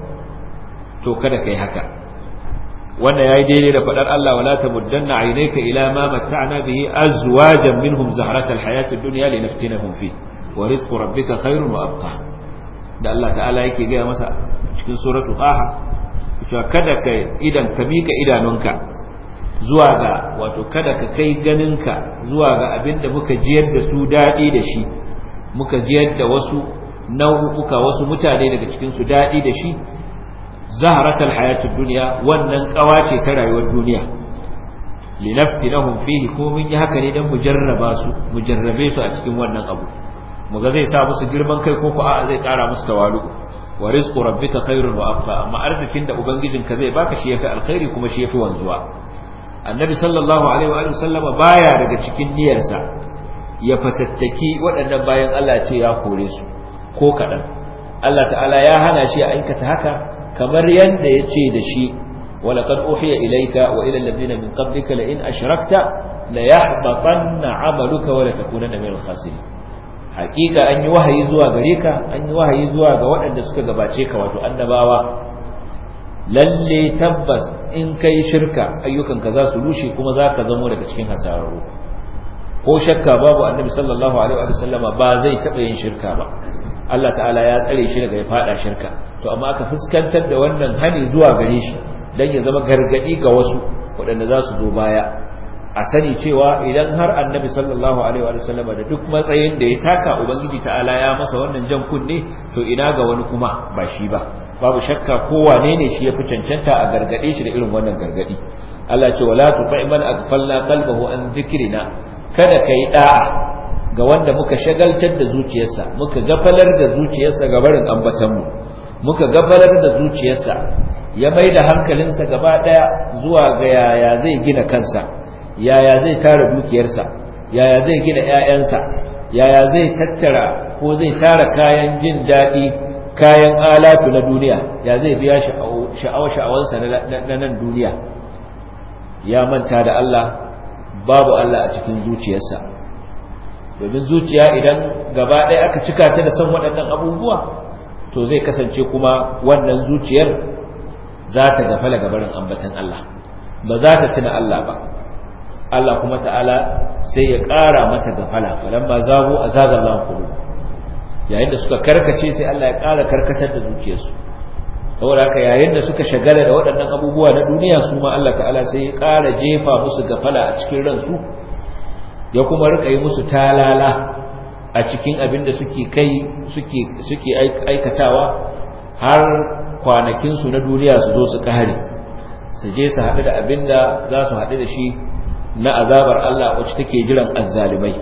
to kada kai haka wanda yayi daidai da fadar Allah wala tamuddanna aynaka ila ma matta'na bihi azwajan minhum zahratal hayatid dunya linaftinahum fi wa rizqu rabbika khairun wa abqa da Allah ta'ala yake ga masa cikin suratul qaha cewa kada ka idan ka mika idanunka zuwa ga wato kada ka kai ganinka zuwa ga abinda muka jiyar da su dadi da shi muka jiyar da wasu nau'uka wasu mutane daga cikin su dadi da shi zaharatul hayatid dunya wannan kawace ta rayuwar duniya linaftinahum fihi ko mun yi haka ne dan mujarraba su mujarrabe su a cikin wannan abu muga zai sa musu girman kai ko ko a'a zai kara musu tawalu wa rizqu rabbika khairun wa abqa amma arzikin da ubangijinka zai baka shi yafi alkhairi kuma shi yafi wanzuwa annabi sallallahu alaihi wa sallama baya daga cikin niyyarsa ya fatattaki waɗannan bayan Allah ce ya kore su ko kaɗan Allah ta'ala ya hana shi a aikata haka kamar yadda ya ce da shi walaƙad uhiya ilaika wa ila alladhina min qablika la in ashrakta la yahbatanna 'amaluka wa la takunanna min al-khasirin haƙiƙa an yi wahayi zuwa gare ka an yi wahayi zuwa ga waɗanda suka gabace ka wato annabawa lalle tabbas in kai shirka ayyukanka za su rushe kuma za ka zamo daga cikin hasararru ko shakka babu annabi sallallahu alaihi wa sallama ba zai taɓa yin shirka ba Allah ta'ala ya tsare shi daga ya fada shirka to amma aka fuskantar da wannan hani zuwa gare shi dan ya zama gargadi ga wasu waɗanda za su zo baya a sani cewa idan har annabi sallallahu alaihi wa sallam da duk matsayin da ya taka ubangiji ta'ala ya masa wannan jan kunne to ina ga wani kuma ba shi ba babu shakka ko wane ne shi yafi cancanta a gargade shi da irin wannan gargadi Allah ce wala tuqi man aghfalna qalbahu an dhikrina kada kai da'a ga wanda muka shagaltar da zuciyarsa muka gafalar da zuciyarsa ga barin ambatanmu muka gafalar da zuciyarsa ya mai da hankalinsa gaba daya zuwa ga yaya zai gina kansa yaya zai tara dukiyarsa yaya zai gina ƴaƴansa yaya zai tattara ko zai tara kayan jin daɗi kayan alatu na duniya ya zai biya sha'awa sha'awansa na nan duniya ya manta da Allah babu Allah a cikin zuciyarsa domin zuciya idan gaba ɗaya aka cika ta da son waɗannan abubuwa to zai kasance kuma wannan zuciyar za ta gafala gabarin ambatan Allah ba za ta tuna Allah ba Allah kuma ta'ala sai ya ƙara mata gafala falamma zagu azaga Allah qulub yayin da suka karkace sai Allah ya ƙara karkatar da zuciyarsu saboda haka yayin da suka shagala da waɗannan abubuwa na duniya su ma Allah ta'ala sai ya ƙara jefa musu gafala a cikin ransu ya kuma rika yi musu talala a cikin abin da suke kai suke suke aikatawa har kwanakin su na duniya su zo su kare su je su haɗu da abin da za su haɗu da shi na azabar Allah wacce take jiran azzalimai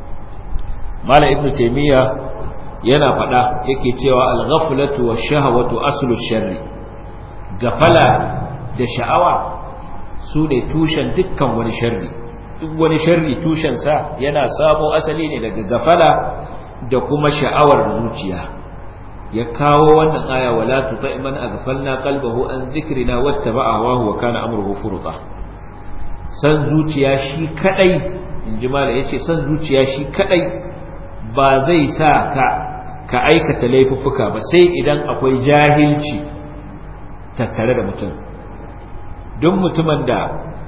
Malam Ibn Taymiyyah yana faɗa yake cewa al-ghaflatu wash-shahwatu aslu sharri gafala da sha'awa su ne tushen dukkan wani sharri duk wani sharri tushen sa yana samo asali ne daga gafala da kuma sha'awar zuciya ya kawo wannan aya wala tuti man aghfalna qalbahu an dhikrina wattaba'a hawahu wa kana amruhu furta san zuciya shi kadai inji mala yace san zuciya shi kadai ba zai sa ka ka aikata laifuffuka ba sai idan akwai jahilci tattare da mutum duk mutumin da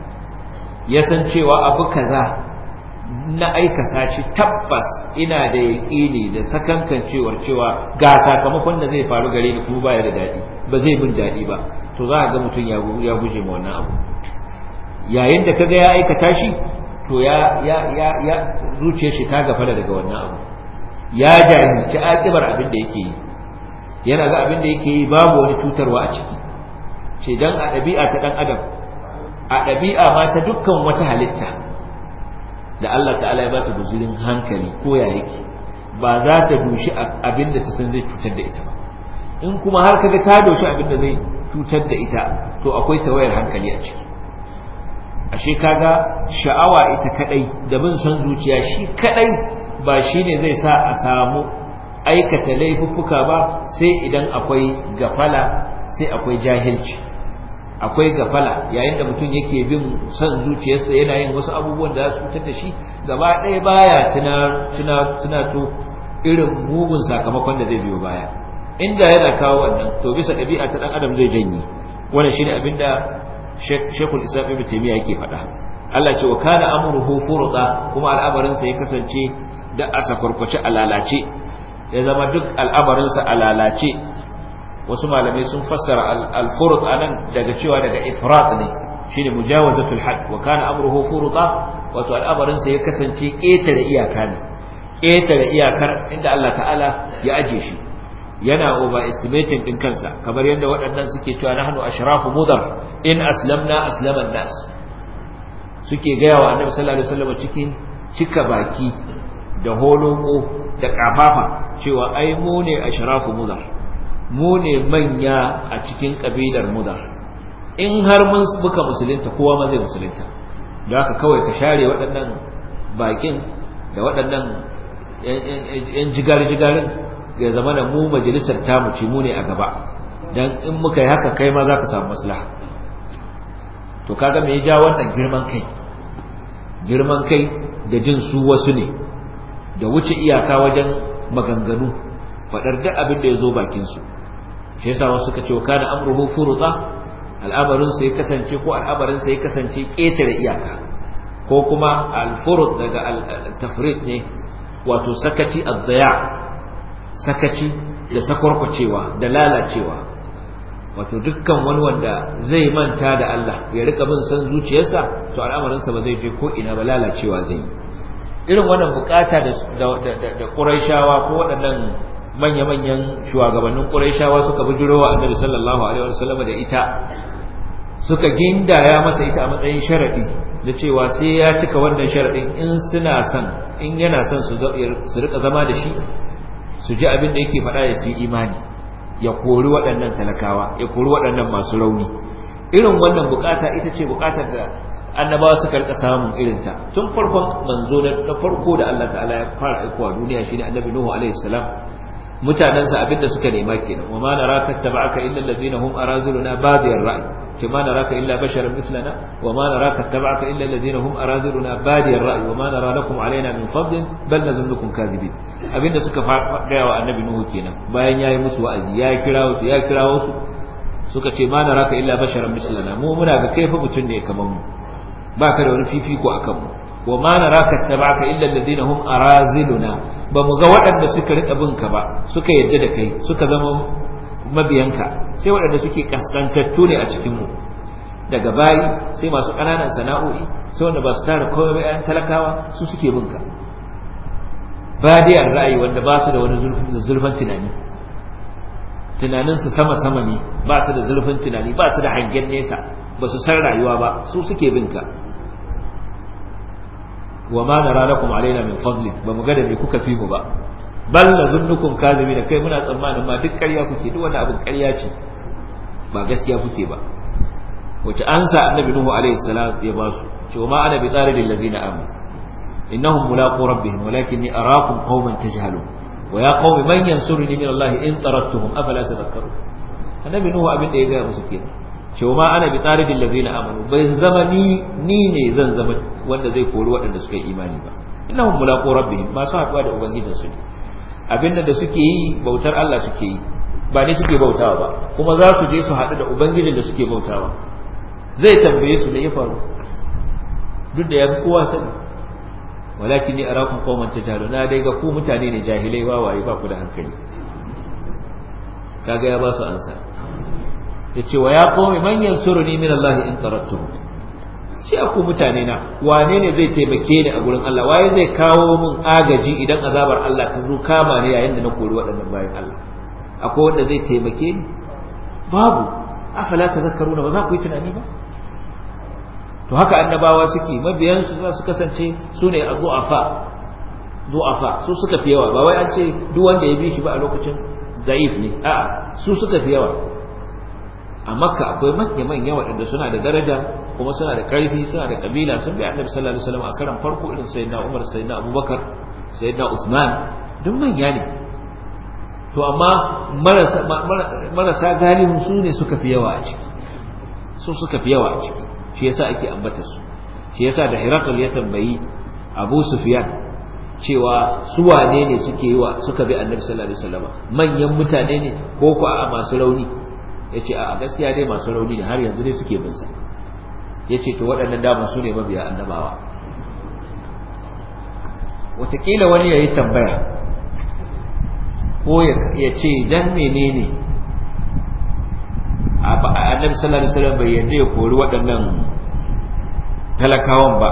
ya san cewa abu kaza na aikasa shi tabbas ina da yaƙini da sakankan cewar cewa ga sakamakon da zai faru gare ni kuma baya da daɗi ba zai min daɗi ba to za a ga mutum ya guje ma wannan abu yayin da kaga ya aikata shi to ya ya ya ya zuciyar shi ta gafara daga wannan abu ya jahilci akibar abin da yake yi yana ga abin da yake yi babu wani cutarwa a ciki ce dan a ɗabi'a ta ɗan adam a ɗabi'a ma ta dukkan wata halitta da Allah ta'ala ya ba ta guzurin hankali ko ya yake ba za ta dushi abin da ta san zai cutar da ita ba in kuma har kaga ta doshi abin da zai cutar da ita to akwai tawayar hankali a ciki ashe kaga sha'awa ita kadai da bin son zuciya shi kadai ba shine zai sa a samu aikata laifuffuka ba sai idan akwai gafala sai akwai jahilci akwai gafala yayin da mutum yake bin son zuciyarsa yana yin wasu abubuwan da za su fitar da shi gaba ɗaya baya tuna tuna tuna to irin mugun sakamakon da zai biyo baya inda yana kawo wannan to bisa ɗabi'a ta ɗan adam zai janye wannan shine abinda Sheikhul Islam Ibn Taymiyyah yake faɗa Allah ce wa kana amruhu furda kuma al'amarin sa ya kasance da asa kurkuce alalace ya zama duk al'amarin sa alalace wasu malamai sun fassara al-furud anan daga cewa daga ifrat ne shine mujawazatul hadd wa kana amruhu furda wato al'amarin sa ya kasance ketare iyaka ne ketare iyakar inda Allah ta'ala ya aje shi yana overestimating din kansa kamar yadda waɗannan suke cewa nahnu ashrafu mudar in aslamna aslama nas suke gaya wa annabi sallallahu alaihi wasallam cikin cika baki da holoko da kafafa cewa ai mu ne ashrafu mudar mu ne manya a cikin kabilar mudar in har mun buka musulunta kowa ma zai musulunta da haka kawai ka share waɗannan bakin da waɗannan yan jigar-jigarin ya zama da mu majalisar tamu ce mu ne a gaba dan in muka yi haka kai ma za ka samu maslaha to kaga me ya ja wannan girman kai girman kai da jin su wasu ne da wuce iyaka wajen maganganu faɗar duk abin da ya zo bakin su shi yasa wasu suka ce kana amruhu furuta al'amarin sa ya kasance ko al'amarin sa ya kasance ƙetare iyaka ko kuma al-furud daga al-tafrid ne wato sakaci ad-daya sakaci da sakwarkwacewa da lalacewa wato dukkan wani wanda zai manta da Allah ya rika bin san zuciyarsa to al'amarinsa ba zai je ko ina ba lalacewa zai irin wannan bukata da da Qurayshawa ko waɗannan manya-manyan shugabannin Qurayshawa suka bijiro wa Annabi sallallahu alaihi wasallam da ita suka gindaya masa ita a matsayin sharadi da cewa sai ya cika wannan sharadin in suna son in yana son su su rika zama da shi su ji abin da yake faɗa ya su yi imani ya kori waɗannan talakawa ya kori waɗannan masu rauni irin wannan bukata ita ce bukatar da annabawa suka rika samun irinta tun farkon manzo na farko da Allah ta'ala ya fara aikowa duniya shine annabi Nuhu alaihi salam mutanansa abinda suka nema kenan wa ma naraka tabaka illa alladhina hum arazuluna badiyar ra'i ce ma naraka illa basharan mithlana wa ma naraka tabaka illa alladhina hum arazuluna badiyar ra'i wa ma nara lakum alaina min fadlin bal nadhunnukum kadhibin abinda suka gaya wa annabi nuhu kenan bayan yayi musu wa'azi ya kirawo su ya kirawo su suka ce ma naraka illa basharan mislana mu muna ga kai fa mutun ne kaman mu baka da wani fifiko akan mu wa ma naraka tabaka illa alladhina hum araziluna ba mu ga waɗanda suka rika bin ka ba suka yadda da kai suka zama mabiyanka sai waɗanda suke kaskantattu ne a cikin mu daga bayi sai masu ƙananan sana'o'i sai wanda ba su tara komai ba 'yan talakawa su suke bin ka badiyar ra'ayi wanda ba su da wani zulfin tunani tunaninsu sama-sama ne ba su da zulfin tunani ba su da hangen nesa ba su san rayuwa ba su suke bin ka wa ma nara lakum alaina min fadlin ba mu ga da me kuka fi mu ba bal nazunnukum kadhibin kai muna tsammanin ma duk ƙarya kuke duk wani abin ƙarya ce ba gaskiya kuke ba wace ansa annabi nuhu alaihi salam ya ba su cewa ma ana bi tsaridil ladina amanu innahum mulaqu rabbihim walakinni araakum qauman tajhalun wa ya qaumi man yansuruni min allahi in tarattuhum afala tadhakkarun annabi nuhu abin da ya ga musu kenan cewa ma ana bi tsaridil ladina amanu bai zama ni ni ne zan zama wanda zai kori waɗanda suka yi imani ba innahum mulaqu rabbihim masu haɗuwa da ubangijinsu ne abinda da suke yi bautar Allah suke yi ba ne suke bautawa ba kuma za su je su haɗu da ubangijin da suke bautawa zai tambaye su me ya faru duk da ya fi kowa sani walakin ni arakum qauman tajhalun na dai ga ku mutane ne jahilai wawaye ba ku da hankali kaga ya ba su ansa yace wa ya qaumi man yansuruni min Allah in tarattuhu ce ku mutane na wane ne zai taimake ni a gurin Allah waye zai kawo min agaji idan azabar Allah ta zo kama ni yayin da na kori waɗannan bayan Allah akwai wanda zai taimake ni babu afala tazakkaruna ba za ku yi tunani ba to haka annabawa suke mabiyansu za su kasance su ne a zu'afa zu'afa su suka fi yawa ba wai an ce duk wanda ya bi shi ba a lokacin zaif ne a'a su suka fi yawa a makka akwai manya manya waɗanda suna da daraja kuma suna da ƙarfi suna da kabila sun bi annabi sallallahu alaihi wasallam a karan farko irin sayyidina umar sayyidina abubakar sayyidina usman duk manya ne to amma marasa marasa galibin su ne suka fi yawa a ciki su suka fi yawa a ciki shi yasa ake ambata su shi yasa da Hirakal ya tambayi Abu Sufyan cewa su wane ne suke yi wa suka bi Annabi sallallahu alaihi wasallam manyan mutane ne ko ko a masu rauni yace a gaskiya dai masu rauni ne har yanzu dai suke bin sa yace to waɗannan daman su ne mabiya annabawa wataƙila wani ya yi tambaya ko ya ce dan menene annabi sallallahu alaihi wasallam bai yarda ya kori waɗannan talakawan ba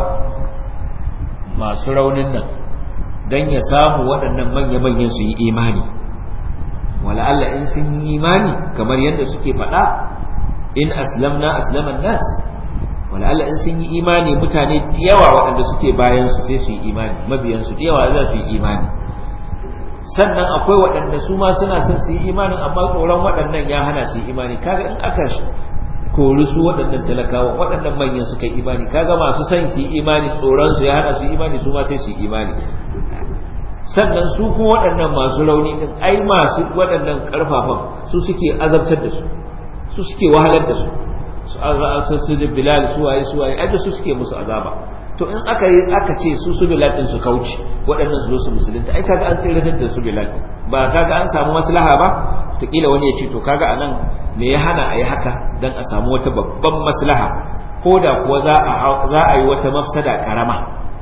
masu raunin nan dan ya samu waɗannan manya-manyan su yi imani wala Allah in sun yi imani kamar yadda suke faɗa in aslamna aslaman nas wala Allah in sun yi imani mutane da yawa waɗanda suke bayan su sai su yi imani mabiyan su da yawa za su yi imani sannan akwai waɗanda su ma suna son su yi imanin amma tsoron waɗannan ya hana su yi imani kaga in aka kori su waɗannan talakawa waɗannan manyan suka yi imani kaga masu son su yi imani tsoron su ya hana su yi imani su ma sai su yi imani sannan su kuma waɗannan masu rauni din ai masu waɗannan ƙarfafan su suke azabtar da su su suke wahalar da su su su da bilal su waye su waye ai su suke musu azaba to in aka yi aka ce su su bilal din su kauce waɗannan su zo su musulunta ai kaga an tsiratar da su bilal ba kaga an samu maslaha ba kila wani ya ce to kaga anan me ya hana a yi haka dan a samu wata babban maslaha ko da kuwa za a za a yi wata mafsada karama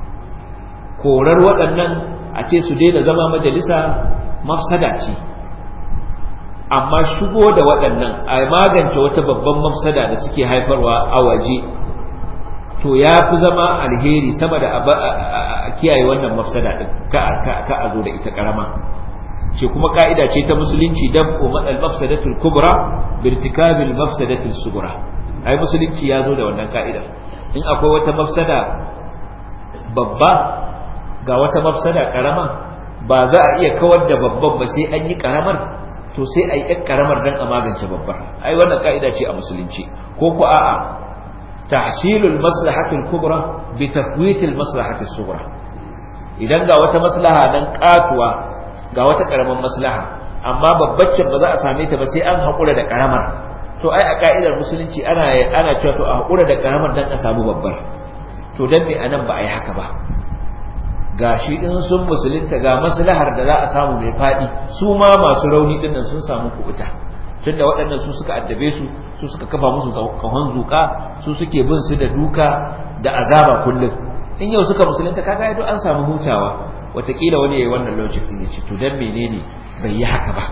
korar waɗannan a ce su daina zama majalisa mafsada ce amma shigo da waɗannan a magance wata babban mafsada da suke haifarwa a waje to ya fi zama alheri sama da a kiyaye wannan mafsada ɗin ka a zo da ita ƙarama ce kuma ka'ida ce ta musulunci dan ko matsal mafsadatul kubra birtikabil mafsadatul sugura ai musulunci ya zo da wannan ka'idar in akwai wata mafsada babba ga wata mafsada karama ba za a iya kawar da babban ba sai an yi karamar to sai a yi ɗan karamar don a magance babbar ai wannan ka'ida ce a musulunci ko ko a'a tahsilul maslahatul kubra bi tafwitil maslahatis sughra idan ga wata maslaha dan katuwa ga wata karaman maslaha amma babbacin ba za a same ta ba sai an haƙura da karamar to ai a ka'idar musulunci ana ana cewa to a haƙura da karamar dan a samu babbar to dan me anan ba a yi haka ba gashi in sun musulunta ga maslahar da za a samu mai faɗi su ma masu rauni dinnan sun samu kubuta tunda waɗannan su suka addabe su su suka kafa musu kahon zuka su suke bin su da duka da azaba kullum in yau suka musulunta kaga yadda an samu hutawa watakila wani yayi wannan logic din ya ce to dan menene bai yi haka ba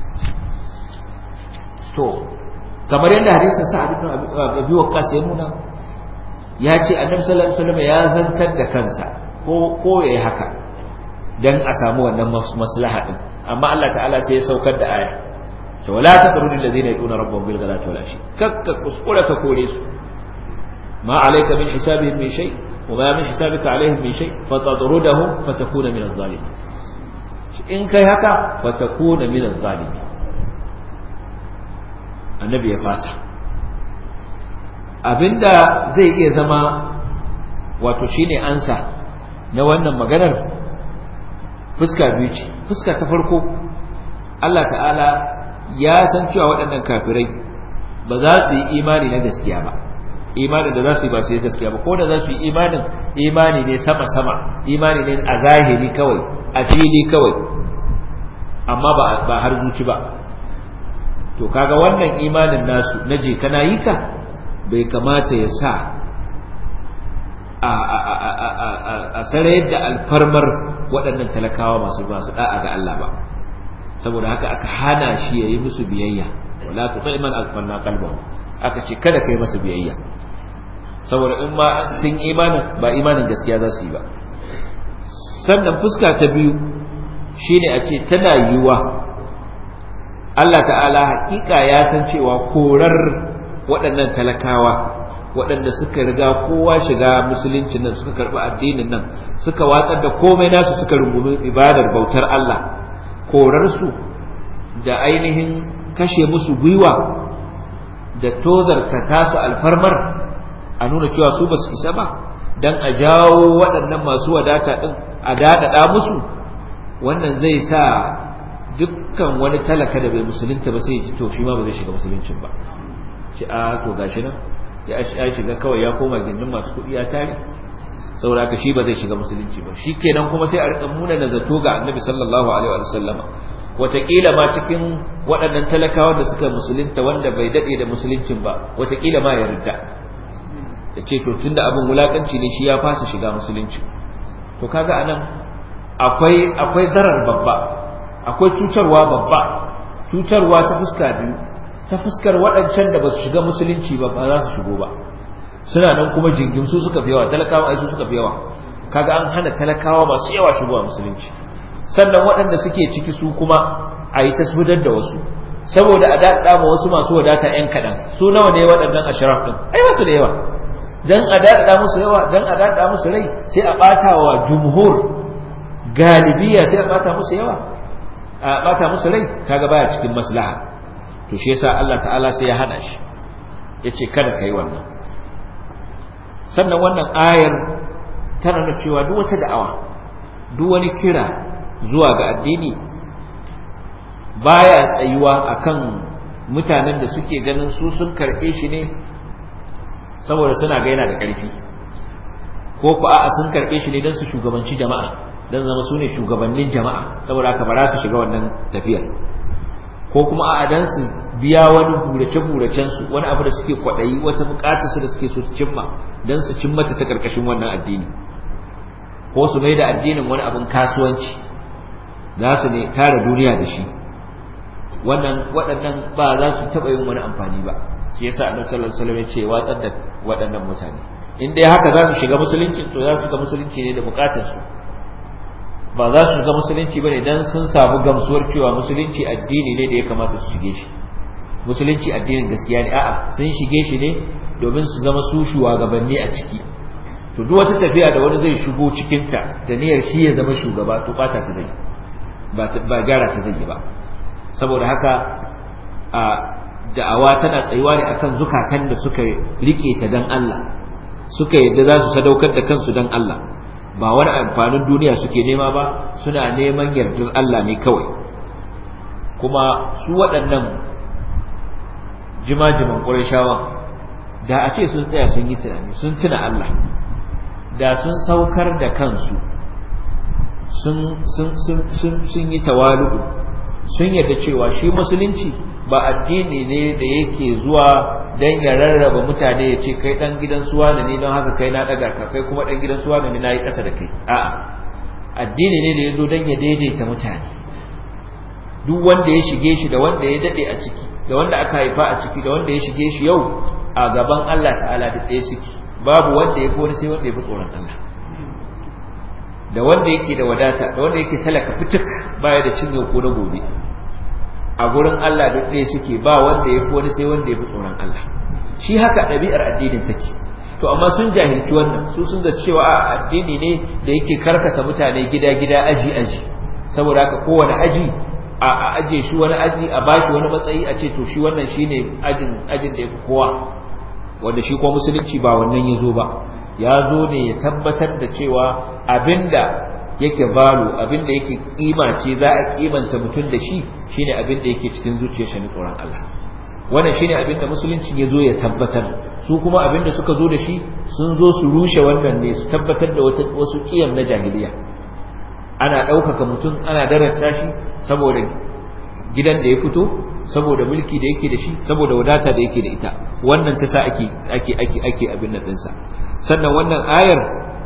to kamar yadda hadisin sa'ad ibn abi waqqas ya nuna ya ce annabi sallallahu alaihi wasallam ya zantar da kansa ko ko yayi haka dan a samu wannan maslaha din amma Allah ta'ala sai ya saukar da aya to wala taqrudul ladina yaquna rabbahum bil ghadati wal ashi kakka kuskura ka kore su ma alayka min hisabihim min shay wa ma min hisabika alaihim min shay fatadrudahum fatakuna min adh-dhalimin in kai haka fatakuna min adh-dhalimin annabi ya fasa abinda zai iya zama wato shine ansa na wannan maganar fuska biyu ce fuska ta farko Allah ta'ala ya san cewa waɗannan kafirai ba za su yi imani na gaskiya ba imanin da za su yi ba su yi gaskiya ba ko da za su yi imanin imani ne sama-sama imani ne a zahiri kawai a fili kawai amma ba har zuci ba to kaga wannan imanin nasu na je kana yi ka bai kamata ya sa a sarayar da alfarmar waɗannan talakawa masu masu da'a ga Allah ba saboda haka aka hana shi yayi musu biyayya wala tuti man alfanna qalbahu aka ce kada kai masa biyayya saboda in ma sun imanin ba imanin gaskiya za su yi ba sannan fuska ta biyu shine a ce tana yiwuwa Allah ta'ala hakika ya san cewa korar waɗannan talakawa waɗanda suka riga kowa shiga musulunci nan suka karɓi addinin nan suka watsar da komai nasu suka rungumi ibadar bautar Allah korarsu da ainihin kashe musu gwiwa da tozarta tasu alfarmar a nuna cewa su ba su isa ba don a jawo waɗannan masu wadata ɗin a daɗaɗa musu wannan zai sa dukkan wani talaka da bai musulunta ba sai ji to shi ma ba zai shiga musuluncin ba ci a to gashi nan ya shiga kawai ya koma gindin masu kuɗi ya tare saboda ka shi ba zai shiga musulunci ba shi kenan kuma sai a riƙa muna da zato ga annabi sallallahu alaihi wa sallama wataƙila ma cikin waɗannan talakawa da suka musulunta wanda bai daɗe da musuluncin ba wataƙila ma ya ridda da ce to tunda abin wulaƙanci ne shi ya fasa shiga musulunci to kaga anan akwai akwai darar babba akwai cutarwa babba cutarwa ta fuska biyu ta fuskar waɗancan da ba su shiga musulunci ba ba za su shigo ba suna nan kuma jingim su suka fi yawa talakawa ai su suka fi yawa kaga an hana talakawa masu yawa shigowa musulunci sannan waɗanda suke ciki su kuma a yi tasbidar da wasu saboda a daɗa ma wasu masu wadata ‘yan kaɗan su nawa ne waɗannan ashraf ɗin ai wasu da yawa dan a daɗa musu yawa dan a daɗa musu rai sai a ɓata wa jumhur galibiya sai a ɓata musu yawa a ɓata musu rai kaga baya cikin maslaha to shi yasa Allah ta'ala sai ya hana shi yace kada kai wannan sannan wannan ayar tana nuna cewa duk wata da'awa duk wani kira zuwa ga addini baya tsayuwa akan mutanen da suke ganin su sun karɓe shi ne saboda suna ga yana da ƙarfi ko ku a'a sun karɓe shi ne don su shugabanci jama'a don zama su ne shugabannin jama'a saboda haka ba za su shiga wannan tafiyar ko kuma a'a dan su biya wani burace-buracen su wani abu da suke kwaɗayi wata buƙatar su da suke so su cimma don su cimma ta karkashin wannan addini ko su mai da addinin wani abin kasuwanci za su ne tara duniya da shi wannan waɗannan ba za su taɓa yin wani amfani ba shi yasa annabi sallallahu alaihi wasallam ya ce watsar da waɗannan mutane in dai haka za su shiga musulunci to za su shiga musulunci ne da buƙatar su ba za su shiga musulunci bane dan sun samu gamsuwar cewa musulunci addini ne da ya kamata su shige shi musulunci addinin gaskiya ne a'a sun shige shi ne domin su zama su shugabanni a ciki to duk wata tafiya da wani zai shigo cikin ta da niyyar shi ya zama shugaba to bata ta zai ba ba gyara ta zai ba saboda haka a da'awa tana tsayuwa ne akan zukatan da suka rike ta dan Allah suka yadda za su sadaukar da kansu dan Allah ba wani amfanin duniya suke nema ba suna neman yardar Allah ne kawai kuma su waɗannan jimajiman ƙurashawan da a ce sun tsaya sun yi tunani sun tuna Allah da sun saukar da kansu sun yi tawalu'u sun yarda cewa shi musulunci ba addini ne da yake zuwa dan ya rarraba mutane ya ce kai dan gidan suwa ne don haka kai na daga ka kai kuma dan gidan suwa ne nayi kasa da kai a'a addini ne da yazo dan ya daidaita mutane duk wanda ya shige shi da wanda ya dade a ciki da wanda aka haifa a ciki da wanda ya shige shi yau a gaban Allah ta'ala da ɗaya suke babu wanda ya fi wani sai wanda ya fi tsoron Allah da wanda yake da wadata da wanda yake talaka fituk baya da cin yau ko na gobe a gurin Allah duk ɗaya suke ba wanda ya fi wani sai wanda ya fi tsoron Allah shi haka ɗabi'ar addinin take to amma sun jahilci wannan su sun da cewa a addini ne da yake karkasa mutane gida gida aji aji saboda haka kowane aji a aje shi wani aji a bashi wani matsayi a ce to shi wannan shine ajin ajin da yafi kowa wanda shi kuma musulunci ba wannan yazo ba ya zo ne ya tabbatar da cewa abinda yake balo abinda yake kima ce za a kimanta mutum da shi shine abinda yake cikin zuciyar shi tsoron Allah wannan shine abinda musulunci ya zo ya tabbatar su kuma abinda suka zo da shi sun zo su rushe wannan ne su tabbatar da wasu kiyam na jahiliya ana ɗaukaka mutum ana darata shi saboda gidan da ya fito saboda mulki da yake da shi saboda wadata da yake da ita wannan ta sa ake ake ake ake abin nan ɗinsa sannan wannan ayar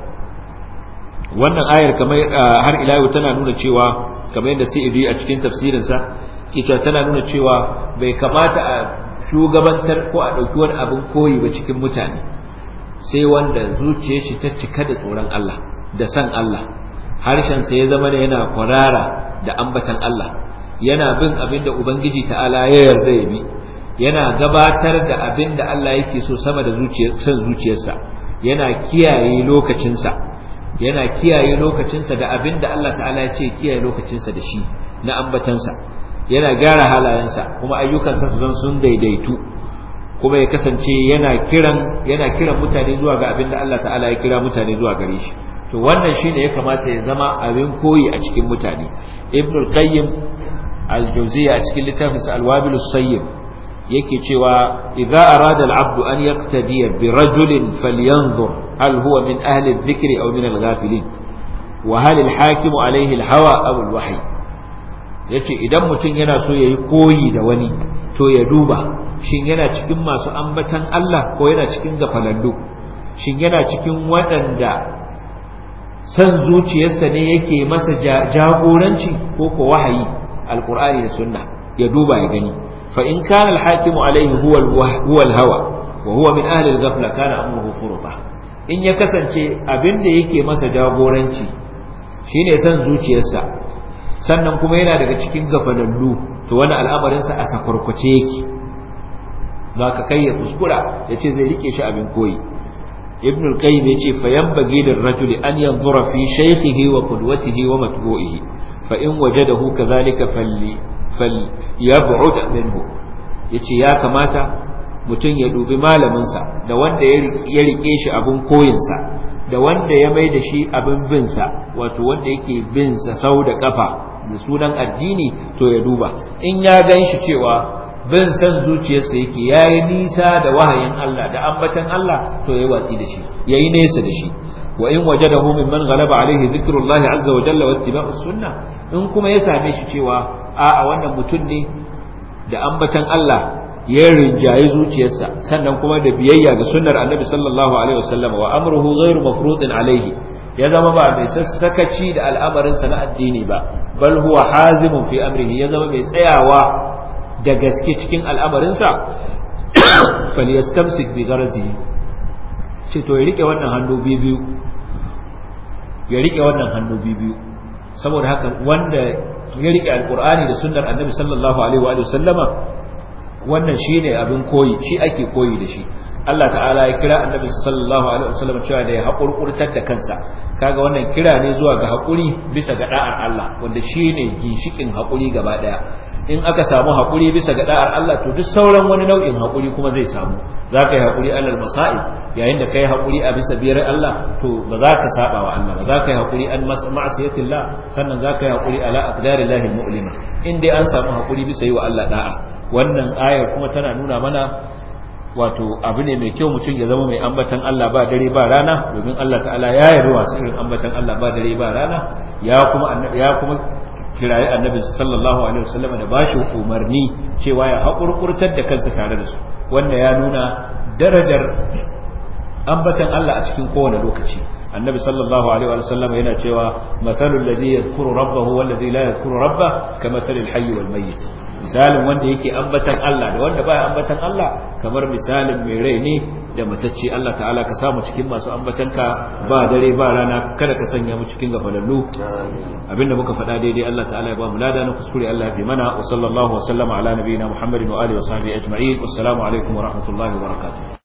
wannan ayar kamar har ila yau tana nuna cewa kamar yadda sai a cikin tafsirinsa ke cewa tana nuna cewa bai kamata a shugabantar ko a ɗauki wani abin koyi ba cikin mutane sai wanda zuciyar shi ta cika da tsoron Allah da san Allah harshensa ya zama da yana kwarara da ambatan Allah yana bin abin da Ubangiji ta'ala ya yarda ya bi yana gabatar da abin da Allah yake so sama da san zuciyarsa yana kiyaye lokacinsa yana kiyaye lokacinsa da abin da Allah ta'ala ya ce kiyaye lokacinsa da shi na ambatansa yana gyara halayensa kuma ayyukansa su zan sun daidaitu kuma ya kasance yana kiran yana kiran mutane zuwa ga abin da Allah ta'ala ya kira mutane zuwa gare shi to wannan shine ya kamata ya zama abin koyi a cikin mutane ibnul qayyim al-jawziyya a cikin littafin sa al-wabilus sayyib yake cewa idza arada al-abdu an yaqtadiya bi rajulin falyanzur hal huwa min ahli adh-dhikri aw min al-ghafilin wa hal al-hakim alayhi al-hawa aw al-wahy yace idan mutum yana so yayi koyi da wani to ya duba shin yana cikin masu ambatan Allah ko yana cikin gafalallu shin yana cikin waɗanda san zuciyarsa ne yake masa jagoranci ko ko wahayi alqur'ani da sunna ya duba ya gani fa in kana alhakimu alaihi huwa huwa alhawa wa huwa min ahli alghafla kana amruhu furta in ya kasance abinda yake masa jagoranci shine san zuciyarsa sannan kuma yana daga cikin gafalallu to wani al'amarin sa a sakwarkwace yake ka kai ya kuskura yace zai rike shi abin koyi ibn al-qayyim yace fa yanbaghi lir-rajuli an yanzura fi shaykhihi wa qudwatihi wa matbu'ihi fa in wajadahu kadhalika falli falyab'ud minhu yace ya kamata mutum ya dubi malamin sa da wanda ya rike shi abin koyin sa da wanda ya mai da shi abin bin sa wato wanda yake bin sa sau da kafa da sunan addini to ya duba in ya ganshi cewa bin san zuciyarsa yake yayi nisa da wahayin Allah da ambatan Allah to yayi watsi da shi yayi nesa da shi wa in wajadahu mimman ghalaba alaihi dhikrullah azza wa jalla wa ittiba'us sunnah in kuma ya same shi cewa a'a wannan mutum ne da ambatan Allah ya rinjayi zuciyarsa sannan kuma da biyayya ga sunnar annabi sallallahu alaihi wasallam wa amruhu ghairu mafrudin alaihi ya zama ba mai sassakaci da al'amarin sa na addini ba bal huwa hazimun fi amrihi ya zama mai tsayawa da gaske cikin al'amarinsa falyastamsik bi garazi ce to ya rike wannan hannu biyu ya rike wannan hannu biyu saboda haka wanda ya rike alqur'ani da sunnar annabi sallallahu alaihi wa sallama wannan shine abin koyi shi ake koyi da shi Allah ta'ala ya kira annabi sallallahu alaihi wasallam cewa da ya haƙurƙurtar da kansa kaga wannan kira ne zuwa ga haƙuri bisa ga da'ar Allah wanda shine ginshikin haƙuri gaba daya in aka samu haƙuri bisa ga da'ar Allah to duk sauran wani nau'in haƙuri kuma zai samu za ka yi haƙuri alal masa'ib yayin da ka yi haƙuri a bisa biyar Allah to ba za ka saba wa Allah ba za ka yi haƙuri an ma'asiyatillah sannan za ka yi haƙuri ala aqdarillahi mu'lima in dai an samu haƙuri bisa yi wa Allah da'a wannan ayar kuma tana nuna mana wato abu ne mai kyau mutum ya zama mai ambatan Allah ba dare ba rana domin Allah ta'ala ya yarda wasu irin ambatan Allah ba dare ba rana ya kuma ya kuma kirayi annabi sallallahu alaihi wasallam da bashi umarni cewa ya haƙurƙurtar da kansa tare da su wanda ya nuna darajar ambatan Allah a cikin kowane lokaci annabi sallallahu alaihi wasallam yana cewa masalul ladhi yadhkuru rabbahu wal ladhi la yadhkuru rabbah kamathalil hayy wal mayyit misalin wanda yake ambatan Allah da wanda baya ambatan Allah kamar misalin mai rai ne da matacce Allah ta'ala ka samu cikin masu ambatanka ba dare ba rana kada ka sanya mu cikin gafalallu abinda muka faɗa daidai Allah ta'ala ya ba mu lada na kuskure Allah ya fi mana wa sallallahu wa sallama ala nabiyina Muhammadin wa alihi wa sahbihi ajma'in wassalamu alaikum wa rahmatullahi wa barakatuh